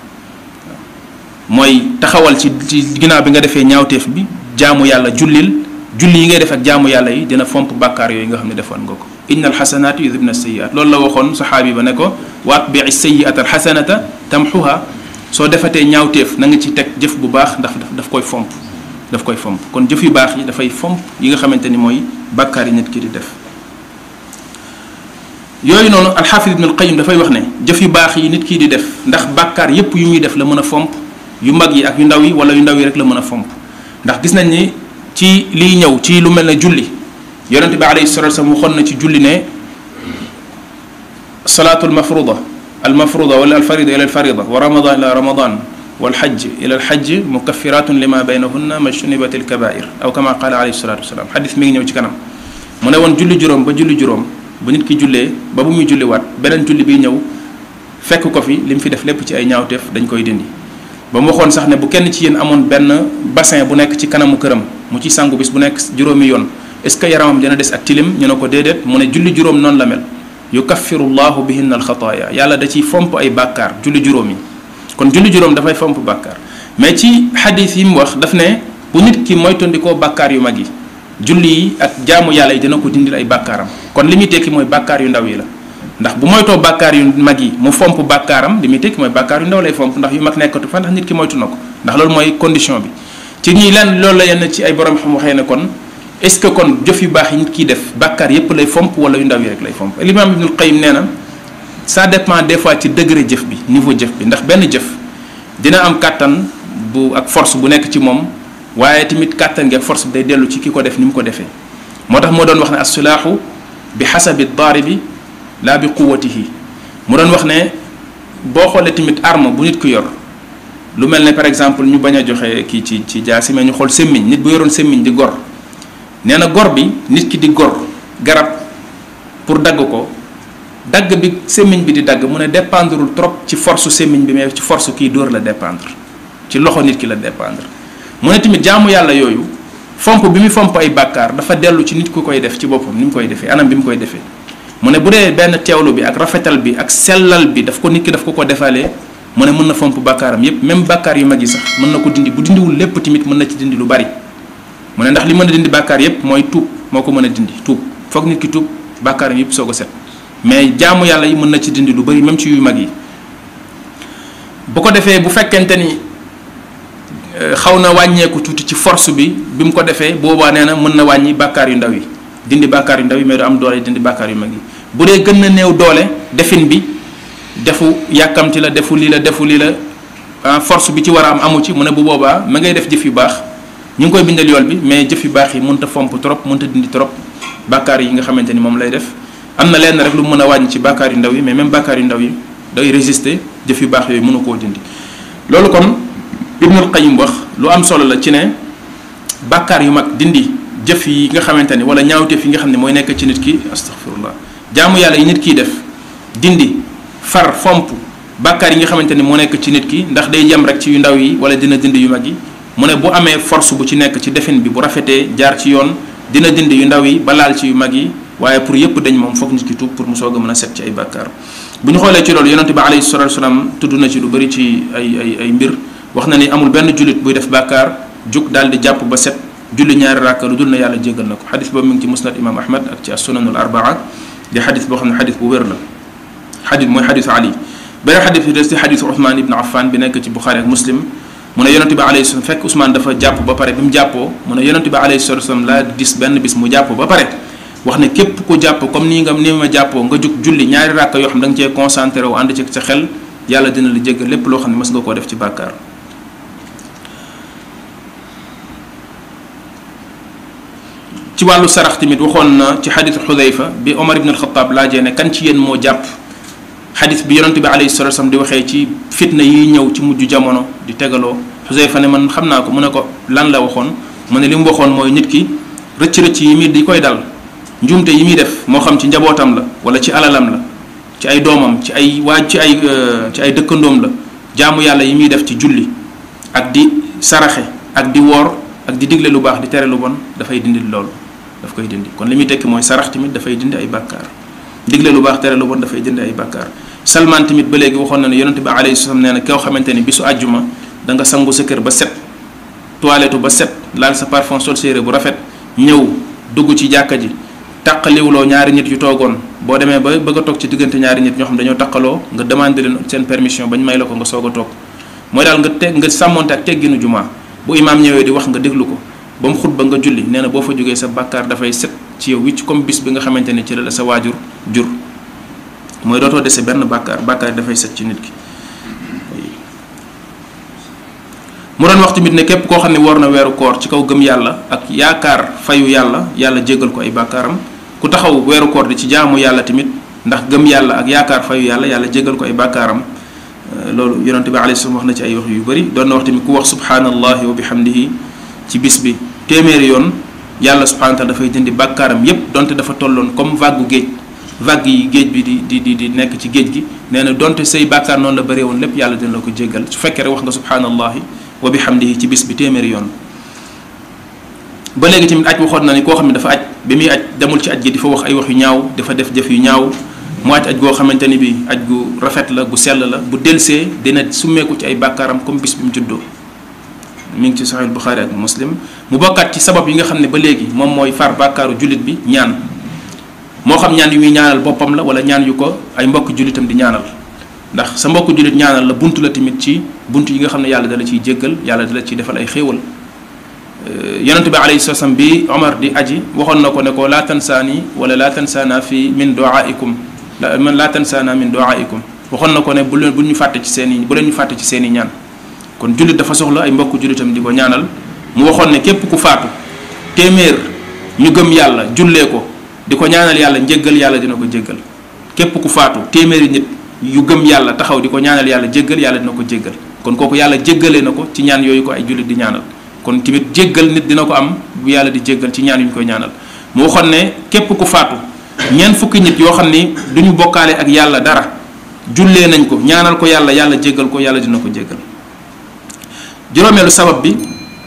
mooy taxawal ci ci ginnaaw bi nga defee ñaawteef bi jaamu yàlla jullil julli yi ngay def ak jaamu yàlla yi dina fomp bàkkaar yooyu nga xam ne defoon nga ko inna alxasanaati yudhibna sayiat loolu la waxoon saxaabi ba ne ko wa atbii sayiata alxasanata tamxuha soo defatee ñaawteef na nga ci teg jëf bu baax ndax daf koy fomp daf koy fomp kon jëf yu baax yi dafay fomp yi nga xamante ni mooy bàkkaar yi nit ki di def yooyu noonu alxaafid ibn alqayim dafay wax ne jëf yu baax yi nit kii di def ndax bàkkaar yépp yu muy def la mën a fomp yu mag yi ak yu ndaw yi wala yu ndaw yi rek la mën a fomp ndax gis nañ ni ci liy ñëw ci lu mel ne julli yonente bi alayhi salatu wasallam waxoon na ci julli ne salaatu almafruda almafruda wala alfarida ila alfarida wa ramadan ila ramadan walxaj ila alxaj mukaffiratun lima baynahunna majtunibat alkabair aw kama qala alayhi salatu wasalam xadis mi ngi ñëw ci kanam mu ne woon julli juróom ba julli juróom bu nit ki jullee ba bu muy julliwaat beneen julli bi ñëw fekk ko fi li mu fi def lépp ci ay ñaawteef dañ koy dindi ba mu waxoon sax ne bu kenn ci yéen amoon benn bassin bu nekk ci kanamu këram mu ci sangu bis bu nekk juróomi yoon est ce que yaramam dina des ak tilim ñu ne ko déedéet mu ne julli juróom noonu la mel yukaffiru llahu bihinna alxataaya yàlla da ciy fomp ay bàkkaar julli juróom yi kon julli juróom dafay fomp bàkkaar mais ci xadis yi mu wax daf ne bu nit ki moytandikoo bàkkaar yu mag yi julli yi ak jaamu yàlla yi dina ko dindil ay bàkkaaram kon li muy tekki mooy bàkkaar yu ndaw yi la ndax bu moytoo bàkkaar yu mag yi mu fomp bàkkaaram li muy tekki mooy bàkkaar yu ndaw lay fomp ndax yu mag nekkatu fa ndax nit ki moytu na ko ndax loolu mooy condition bi ci ñii lenn loolu la yenn ci ay borom xam waxee ne kon est ce que kon jëf yu baax yi nit kiy def bàkkaar yépp lay fomp wala yu ndaw yi rek lay fomp l'imam ibnul qayyim nee na ça dépend des fois ci degré jëf bi niveau jëf bi ndax benn jëf dina am kàttan bu ak force bu nekk ci moom waaye tamit kàttan gi ak force bi day dellu ci ki ko def ni mu ko defee moo tax moo doon wax ne assilaahu bi xasabi daaribi laa bi quwatihi mu doon wax ne boo xoolee tamit arme bu nit ku yor lu mel ne par exemple ñu bañ a joxe kii ci ci jaasi mais ñu xool semmiñ nit bu yoroon semmiñ di gor nee na gor bi nit ki di gor garab pour dagg ko dagg bi semmiñ bi di dagg mu ne dépendrul trop ci force semmiñ bi mais ci force kii dóor la dépendre ci loxo nit ki la dépendre mu ne tamit jaamu yàlla yooyu fomp bi muy fomp ay bàkkaar dafa dellu ci nit ku koy def ci boppam ni mu koy defee anam bi mu koy defee mu ne bu dee benn teewlu bi ak rafetal bi ak sellal bi daf ko nit ki daf ko ko defalee mu ne mën na fomp bàkkaaram yépp même bàkkaar yu mag yi sax mën na ko dindi bu dindiwul lépp tamit mën na ci dindi lu bari mu ne ndax li mën a dindi bàkkaar yépp mooy tuub moo ko mën a dindi tuub foog nit ki tuub bàkkaaram yépp soog a set mais jaamu yàlla yi mën na ci dindi lu bari même ci yu mag yi bu ko defee bu fekkente ni xaw na wàññeeku tuuti ci force bi bi mu ko defee boobaa nee na mën na wàññi bàkkaar yu ndaw yi dindi bàkkaar yu ndaw yi mais du am doole dindi bàkkaar yu mag yi bu dee gën na néew doole defin bi defu yàkkamti la defu lii la defu lii la force bi ci war a am amu ci mu ne bu boobaa ma ngay def jëf yu baax ñu ngi koy bindal yool bi mais jëf yu baax yi mënta fomp trop mënta dindi trop bàkkaar yi nga xamante ni moom lay def am na lenn rek lu mu mën a wàññi ci bàkkaar yu ndaw yi mais même bàkkaar yu ndaw yi day résister jëf yu baax yooyu mënu koo dindi loolu kon Ibnul Qayyim wax lu am solo la ci ne bàkkaar yu mag dindi jëf yi nga xamante ni wala ñaawteef yi nga xam ne mooy nekk ci nit ki astaghfirullah jaamu yàlla yi nit kiy def dindi far fomp bàkkaar yi nga xamante ni moo nekk ci nit ki ndax day yem rek ci yu ndaw yi wala dina dindi yu mag yi mu ne bu amee force bu ci nekk ci defin bi bu rafetee jaar ci yoon dina dindi yu ndaw yi ba laal ci yu mag yi waaye pour yépp dañ moom foog nit ki tuub pour mu soog a mën a set ci ay bàkkaar bu ñu xoolee ci loolu yonente bi alayhi salatu wasalam tudd na ci lu bëri ci ay ay ay mbir wax na ni amul benn jullit buy def bàkkaar jug daal di jàpp ba set julli ñaari ràkka lu dul na yàlla jéggal na ko xadis boobu mi ngi ci musnad imam ahmad ak ci as-sunanul arbaa di xadis boo xam ne xadis bu wér la xadis mooy xadisu ali beneen xadis bi des ci xadisu Ousmane ibn Affan bi nekk ci Buxaari ak Muslim mu ne yonente bi alayhi salaam fekk Ousmane dafa jàpp ba pare bi mu jàppoo mu ne yonente bi alayhi salaam laa gis benn bis mu jàpp ba pare wax ne képp ku jàpp comme nii nga ni ma jàppoo nga jug julli ñaari ràkka yoo xam da nga cee concentré wu ànd ci sa xel yàlla dina la jéggal lépp loo xam ne mës nga koo def ci bàkkaar ci wàllu sarax tamit waxoon na ci xadisu xudayfa bi omar ibn alxataab laajee ne kan ci yéen moo jàpp xadis bi yonente bi alayhi salatu wasallam di waxee ci fitna yi ñëw ci mujj jamono di tegaloo xudayfa ne man xam naa ko mu ne ko lan la waxoon mu ne li mu waxoon mooy nit ki rëcc-rëcc yi muy di koy dal njuumte yi muy def moo xam ci njabootam la wala ci alalam la ci ay doomam ci ay waaj ci ay ci ay dëkkandoom la jaamu yàlla yi muy def ci julli ak di saraxe ak di woor ak di digle lu baax di tere lu bon dafay dindi loolu daf koy dindi kon li muy tekki mooy sarax tamit dafay dindi ay bàkkaar digle lu baax tere lu bon dafay dindi ay bàkkaar salman tamit ba léegi waxoon na ne yonente bi alayhi salaam nee na koo xamante ni bisu àjjuma da nga sangu sa kër ba set toilette ba set laal sa parfum sol séeré bu rafet ñëw dugg ci jàkka ji taqaliwuloo ñaari nit yu toogoon boo demee ba bëgg a toog ci diggante ñaari nit ñoo xam dañoo taqaloo nga demandé leen seen permission bañ may la ko nga soog a toog mooy daal nga teg nga sàmmonte ak tegginu jumaa bu imaam ñëwee di wax nga déglu ko ba mu xutba nga julli nee na boo fa jógee sa bàkkaar dafay set ci yow wicc comme bis bi nga xamante ne ci la la sa waajur jur mooy dootoo dese benn bàkkaar bàkkaar dafay set ci nit ki mu doon wax tamit ne képp koo xam ne war na weeru koor ci kaw gëm yàlla ak yaakaar fayu yàlla yàlla jéggal ko ay bàkkaaram ku taxaw weeru koor di ci jaamu yàlla tamit ndax gëm yàlla ak yaakaar fayu yàlla yàlla jéggal ko ay bàkkaaram loolu yonente bi alayhi salaam wax na ci ay wax yu bëri doon na wax tamit ku wax subhanallahi wa bihamdihi ci bis bi téeméeri yoon yàlla subhanahu wa taala dafay dindi bàkkaaram yépp donte dafa tolloon comme vague géej vague yi géej bi di di di di nekk ci géej gi nee na donte say bàkkaar noonu la bëree woon lépp yàlla dina la ko jéggal su fekkee rek wax nga subhanallahi wa bihamdihi ci bis bi téeméeri yoon ba léegi tamit aj waxoon na ni koo xam ne dafa aj bi muy aj demul ci aj gi di fa wax ay wax yu ñaaw dafa def jëf yu ñaaw mu aj aj goo xamante ni bi aj gu rafet la gu sell la bu delsee dina summeeku ci ay bàkkaaram comme bis bi mu juddoo mi ngi ci Sahih Bukhari ak Muslim mu bokkaat ci sabab yi nga xam ne ba léegi moom mooy far bàkkaaru jullit bi ñaan moo xam ñaan yu muy ñaanal boppam la wala ñaan yu ko ay mbokk jullitam di ñaanal ndax sa mbokk jullit ñaanal la buntu la tamit ci buntu yi nga xam ne yàlla dala ciy jéggal yàlla dala ciy defal ay xéewal yonent bi alayhi salaam bi Omar di aji waxoon na ko ne ko laa tansaani wala laa tansaana fi min duaikum la man laa tansaana min duaikum waxoon na ko ne bu leen bu ñu fàtte ci seen i bu leen ñu fàtte ci seen i ñaan kon jullit dafa soxla ay mbokk jullitam di ko ñaanal mu waxoon ne képp ku faatu téeméer ñu gëm yàlla jullee ko di ko ñaanal yàlla njéggal yàlla dina ko jéggal képp ku faatu téeméeri nit yu gëm yàlla taxaw di ko ñaanal yàlla jéggal yàlla dina ko jéggal kon kooku yàlla jéggalee na ko ci ñaan yooyu ko ay jullit di ñaanal kon tamit jéggal nit dina ko am bu yàlla di jéggal ci ñaan yu ñu koy ñaanal mu waxoon ne képp ku faatu ñeent fukki nit yoo xam ni du ñu bokkaale ak yàlla dara jullee nañ ko ñaanal ko yàlla yàlla jéggal ko yàlla dina ko jéggal juróomeelu sabab bi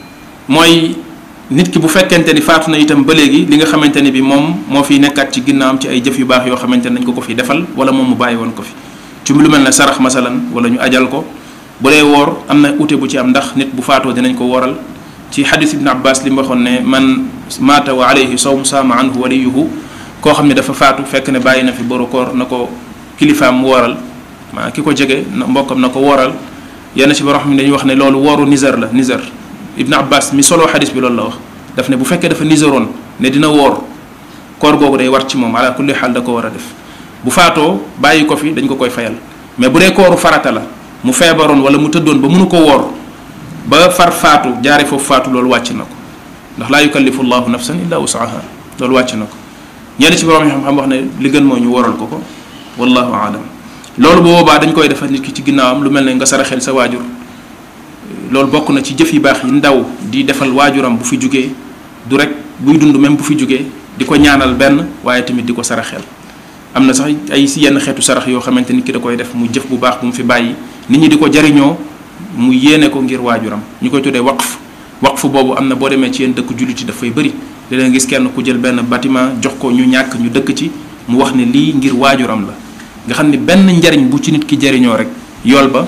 mooy nit ki bu fekkente ni faatu na itam ba léegi li nga xamante ne bi moom moo fiy nekkaat ci ginnaawam ci ay jëf yu baax yoo xamante ne nañ ko ko fi defal wala moom mu bàyyi woon ko fi ci lu mel ne sarax masalan wala ñu ajal ko bu dee woor am na ute bu ci am ndax nit bu faatoo dinañ ko woral ci xadis ibn abbas li mu waxoon ne man maata wa alayhi sawm saama anhu waliyuhu koo xam ne dafa faatu fekk ne bàyyi na fi boru koor na ko kilifaam mu woral maa ki ko jege mbokkam na ko woral yenn ci borom xam ne dañuy wax ne loolu wooru nizar la nizar ibn abbas mi solo xadis bi loolu la wax daf ne bu fekkee dafa nizaroon ne dina woor koor googu day war ci moom ala kulli xaal da ko war a def bu faatoo bàyyi ko fi dañ ko koy fayal mais bu dee kooru farata la mu feebaroon wala mu tëddoon ba mënu ko woor ba far faatu jaare foofu faatu loolu wàcc na ko ndax laa yukallifu llahu nafsan illa wusaha loolu wàcc na ko ñenn ci borom xam-xam wax ne li gën mooy ñu woral ko ko wallahu aalam loolu bu boobaa dañ koy defal nit ki ci ginnaawam lu mel ne nga saraxel sa waajur loolu bokk na ci jëf yu baax yi ndaw di defal waajuram bu fi jugee du rek buy dund même bu fi jugee di ko ñaanal benn waaye tamit di ko saraxel am na sax ay si yenn xeetu sarax yoo xamante ni ki da koy def mu jëf bu baax bu mu fi bàyyi nit ñi di ko jariñoo mu yéene ko ngir waajuram ñu koy tuddee waqf waqf boobu am na boo demee ci yenn dëkk jullit yi dafay bëri di leen gis kenn ku jël benn bâtiment jox ko ñu ñàkk ñu dëkk ci mu wax ne lii ngir waajuram la nga xam ne benn njariñ bu ci nit ki jariñoo rek yool ba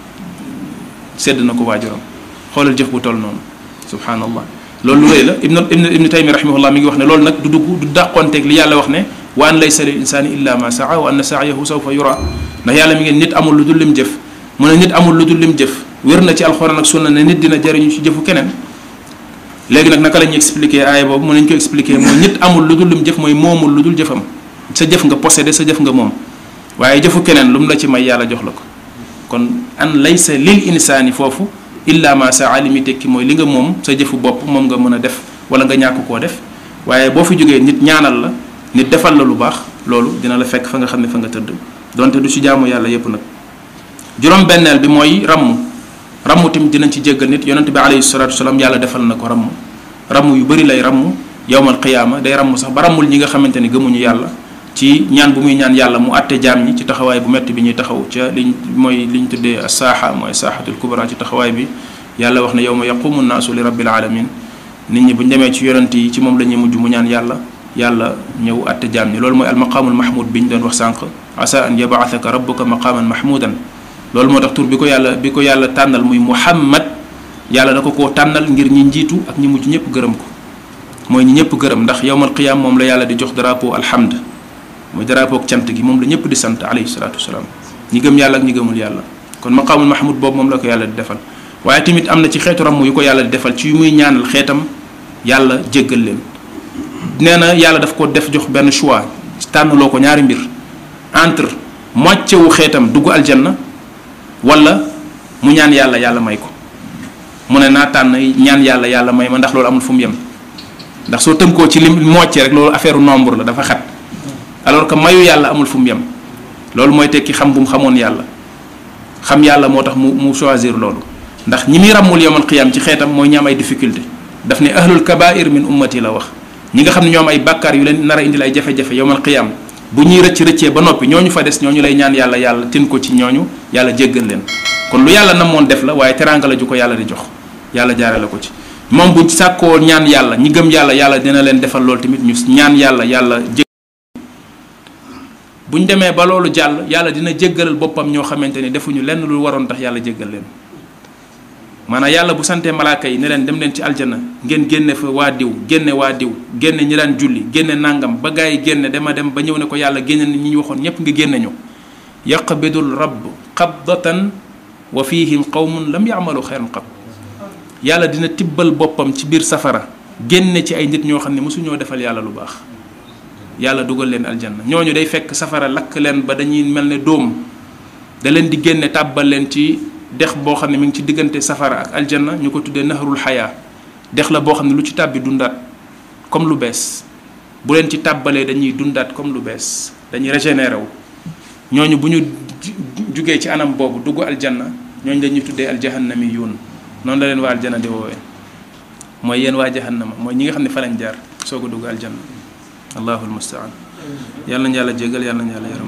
sedd na ko waajuram xoolal jëf bu toll noonu subhanallah loolu lu rëy la ibnu ibnu ibnu taymi rahimahullah mi ngi wax ne loolu nag du dugg du dàqonteeg li yàlla wax ne wa an laysa lil insani illa ma saa wa anna saayahu sawfa yura ndax yàlla mi ngi nit amul lu dul lim jëf mu ne nit amul lu dul lim jëf wér na ci alxuraan ak sunna ne nit dina jariñu ci jëfu keneen léegi nag naka la ñuy expliquer aaya boobu mën nañu ko expliquer mooy nit amul lu dul lim jëf mooy moomul lu dul jëfam sa jëf nga possédé sa jëf nga moom waaye jëfu keneen lu mu la ci may yàlla jox la ko kon an laysa lil insaani foofu illa ma saa li muy tekki mooy li nga moom sa jëfu bopp moom nga mën a def wala nga ñàkk koo def waaye boo fi jógee nit ñaanal la nit defal la lu baax loolu dina la fekk fa nga xam ne fa nga tëdd donte du ci jaamu yàlla yépp nag juróom benneel bi mooy ramm ramm tamit dinañ ci jéggal nit yonent bi alayhi salatu wasalaam yàlla defal na ko ramm ramm yu bëri lay ramm yowmal qiyaama day ramm sax ba rammul ñi nga xamante ni gëmuñu yàlla ci ñaan bu muy ñaan yàlla mu àtte jaam ñi ci taxawaay bu metti bi ñuy taxaw ca liñ mooy liñ tuddee asaaxa mooy saaxatul kubra ci taxawaay bi yàlla wax ne yowma yaqumu nnaasu li rabbil alamin nit ñi bu ñu demee ci yonent yi ci moom la ñuy mujj mu ñaan yàlla yàlla ñëw àtte jaam ñi loolu mooy almaqaamul mahmud bi ñu doon wax sànq asa an yabaataka rabbuka maqaaman mahmudan loolu moo tax tur bi ko yàlla bi ko yàlla tànnal muy muhammad yàlla da ko koo tànnal ngir ñi njiitu ak ñi mujj ñëpp gërëm ko mooy ñi ñëpp gërëm ndax yowmal qiyaam moom la yàlla di jox drapeau alhamd mooy drapeau ak cant gi moom la ñëpp di sant alayhi salaatu wasalaam ñi gëm yàlla ak ñi gëmul yàlla kon maqaamul mahmud boobu moom la ko yàlla di defal waaye tamit am na ci xeetu ramm yu ko yàlla di defal ci yu muy ñaanal xeetam yàlla jéggal leen nee na yàlla daf ko def jox benn choix tànnaloo ko ñaari mbir entre moitié wu xeetam dugg aljanna wala mu ñaan yàlla yàlla may ko mu ne naa tànn ñaan yàlla yàlla may ma ndax loolu amul fu mu yem ndax soo tënkoo ci lim mocce rek loolu affaire nombre la dafa xat alors que mayu yàlla amul fu mu yem loolu mooy tekki xam bu mu xamoon yàlla xam yàlla moo tax mu mu choisir loolu ndax ñi muy ràmmul yowmal qiyaam ci xeetam mooy ñi am ay difficulté daf ne ahlul kabair min ummati la wax ñi nga xam ne ñoom ay bàkkaar yu leen nar a indil ay jafe-jafe yowmal qiyaam bu ñuy rëcc rëccee ba noppi ñooñu fa des ñooñu lay ñaan yàlla yàlla tin ko ci ñooñu yàlla jéggal leen kon lu yàlla namoon def la waaye teraanga la ju ko yàlla di jox yàlla jaarale ko ci moom buñ sàkkoo ñaan yàlla ñi gëm yàlla yàlla dina leen defal loolu tamit ñu ñaan yàlla yàlla jég buñ demee ba loolu jàll yàlla dina jéggalal boppam ñoo xamante ni defuñu lenn lu waroon tax yàlla jéggal leen maanaam yàlla bu santee malaaka yi ne leen dem leen ci aljana ngeen génne fa waa diw génne waa diw génne ñi daan julli génne nangam ba gaa yi génne dema dem ba ñëw ne ko yàlla génne ñi ñu waxoon ñépp nga génne ñu yaqbidul rabb qabdatan wa fihim qawmun lam yamalu xeyran qab yàlla dina tibbal boppam ci biir safara génne ci ay nit ñoo xam ne mosuñoo defal yàlla lu baax yàlla dugal leen aljanna ñooñu day fekk safara lakk leen ba dañuy mel ne dóom da leen di génne tàbbal leen ci dex boo xam ne mi ngi ci diggante safara ak aljanna ñu ko tuddee nahrul xayaa dex la boo xam ne lu ci tàbbi dundaat comme lu bees bu leen ci tàbbalee dañuy dundaat comme lu bees dañuy régénéré wu ñooñu bu ñu jugee ci anam boobu dugg aljanna ñooñu dañuy tuddee aljahannami yuun noonu la leen waa aljanna di woowee mooy yéen waa jahannama mooy ñi nga xam ne fa lañ jaar soog a dugg aljanna allahu almustaan yàlla nañu yàlla jégal yàlla nañu yàlla yaram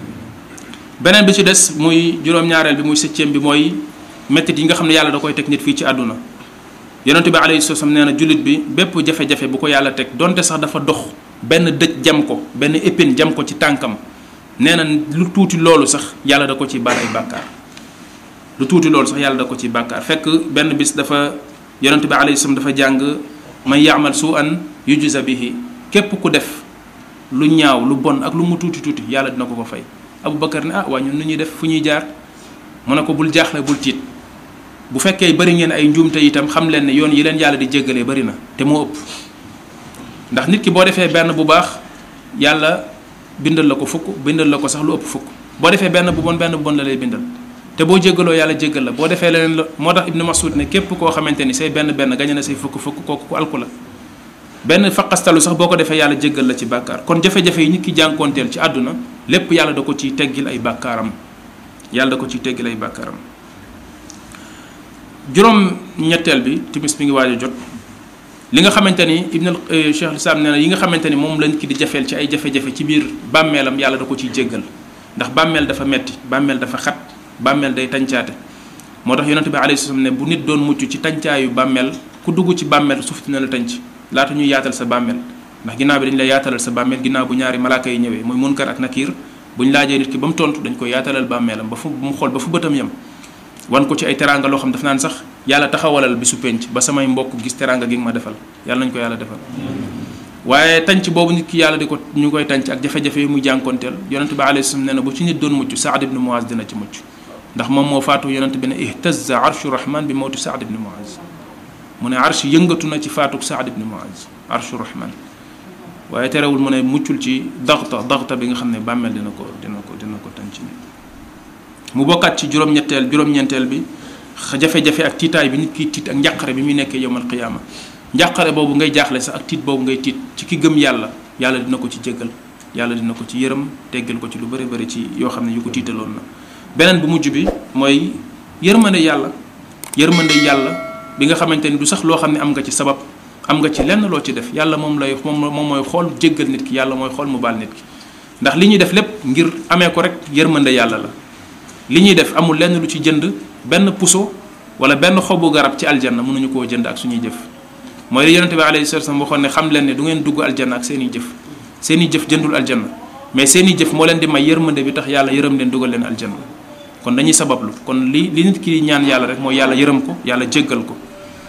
beneen bi ci des muy juróom-ñaareel bi muy septième bi mooy méttit yi nga xam ne yàlla da koy teg nit fii ci àdduna yonente bi alayhi salaam nee na jullit bi bépp jafe-jafe bu ko yàlla teg donte sax dafa dox benn dëj jam ko benn épine jam ko ci tànkam nee na lu tuuti loolu sax yàlla da ko ci baal ay bàkkaar lu tuuti loolu sax yàlla da ko ci bàkkaar fekk benn bis dafa yonente bi alayhi salaam dafa jàng man yaamal su an yujza bihi képp ku def lu ñaaw lu bon ak lu mu tuuti tuuti yàlla dina ko ko fay Aboubacar ne ah waa ñun nu ñuy def fu ñuy jaar mu ne ko bul jaaxle bul tiit bu fekkee bari ngeen ay njuumte itam xam leen ne yoon yi leen yàlla di jéggalee bari na te moo ëpp ndax nit ki boo defee benn bu baax yàlla bindal la ko fukk bindal la ko sax lu ëpp fukk boo defee benn bu bon benn bu bon la lay bindal te boo jéggaloo yàlla jéggal la boo defee leneen la moo tax Ibnu Mas'ud ne képp koo xamante ni say benn benn gañe na say fukk fukk kooku ku alku la benn faqastalu sax boo ko defee yàlla jéggal la ci bàkkaar kon jafe-jafe yi nit ki jànkoonteel ci àdduna lépp yàlla da ko ciy teggil ay bàkkaaram yàlla da ko ciy teggil ay bàkkaaram juróom ñetteel bi timis mi ngi waaj a jot li nga xamante ni ibn cheikh lislam nee na yi nga xamante ni moom lañ ki di jafeel ci ay jafe-jafe ci biir bàmmeelam yàlla da ko ciy jéggal ndax bàmmeel dafa metti bàmmeel dafa xat bàmmeel day tàncaate moo tax yonente bi alayhi salaam ne bu nit doon mucc ci tàncaayu bàmmeel ku dugg ci bàmmeel suuf dina la tànc laata ñuy yaatal sa bàmmeel ndax ginnaaw bi dañu lay yaatalal sa bàmmeel ginnaaw bu ñaari malaaka yi ñëwee muy munkar ak nakiir bu ñu laajee nit ki ba mu tontu dañ koy yaatalal bàmmeelam ba fu mu xool ba fu bëtam yem wan ko ci ay teraanga loo xam daf naan sax yàlla taxawalal bi su penc ba samay mbokk gis teraanga gi nga ma defal yàlla nañ ko yàlla defal waaye tànc boobu nit ki yàlla di ko ñu koy tànc ak jafe-jafe yi muy jànkonteel yonente bi alayhi salaam nee na bu ci nit doon mucc saad ibn muaz dina ci mucc ndax moom moo faatu yonente bi ne ihtaza arshu rahman bi mawti saad ibn muaz mu ne arsh yëngatu na ci faatuk saad ibn muaz arshu rahman waaye terewul mu ne muccul ci daxta daxta bi nga xam ne bàmmeel dina ko dina ko dina ko tànc nit mu bokkaat ci juróom-ñetteel juróom-ñeenteel bi jafe-jafe ak tiitaay bi nit kiy tiit ak njàqare bi muy nekkee yowmal qiyaama njàqare boobu ngay jaaxle sax ak tiit boobu ngay tiit ci ki gëm yàlla yàlla dina ko ci jéggal yàlla dina ko ci yërëm teggal ko ci lu bëri bëri ci yoo xam ne yu ko tiitaloon na beneen bu mujj bi mooy yërmande yàlla yërmande yàlla bi nga xamante ni du sax loo xam ne am nga ci sabab am nga ci lenn loo ci def yàlla moom lay moom moom mooy xool jéggal nit ki yàlla mooy xool mu baal nit ki ndax li ñuy def lépp ngir amee ko rek yërmande yàlla la li ñuy def amul lenn lu ci jënd benn puso wala benn xobu garab ci aljanna mënuñu koo jënd ak suñuy jëf mooy li yonente bi alayhi salatu wasallam waxoon ne xam leen ne du ngeen dugg aljanna ak seen i jëf seen i jëf jëndul aljanna mais seen i jëf moo leen di may yërmande bi tax yàlla yërëm leen dugal leen aljanna kon dañuy sabablu kon li li nit ki ñaan yàlla rek mooy yàlla yërëm ko yàlla jéggal ko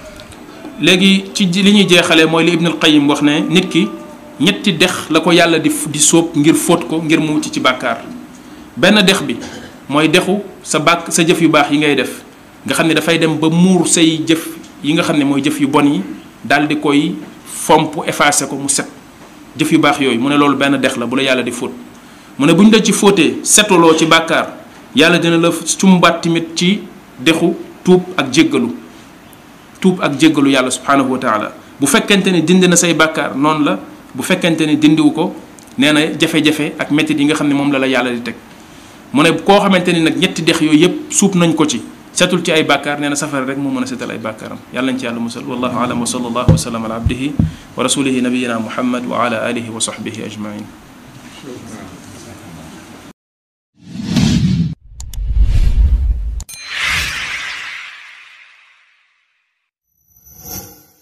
léegi ci li ñuy jeexalee mooy li Ibnul Qayyim wax ne nit ki ñetti dex la ko yàlla di di sóob ngir fóot ko ngir mu mucc ci bàkkaar benn dex bi mooy dexu sa bàkk sa jëf yu baax yi ngay def nga xam ne dafay dem ba muur say jëf yi nga xam ne mooy jëf yu bon yi daal di koy fomp effacé ko mu set jëf yu baax yooyu mu ne loolu benn dex la bu la yàlla di fóot mu ne bu ñu la ci fóotee setuloo ci bàkkaar yàlla dina la cumbaat tamit ci dexu tuub ak jéggalu tuub ak jéggalu yàlla subhanahu wa taala bu fekkente ne dindi na say bàkkaar noonu la bu fekkente ne dindiwu ko nee na jafe-jafe ak métit yi nga xam ne moom la la yàlla di teg mu ne koo xamante ni nag ñetti dex yooyu yëpp suub nañ ko ci setul ci ay bàkkaar nee na safara rek moo mën a setal ay bàkkaaram yàlla nañ ci yàlla musal wallahu alam wa sallallahu wa sallam ala abdihi wa rasulihi nabiyina muhammad wa ala alihi wa sahbihi ajmain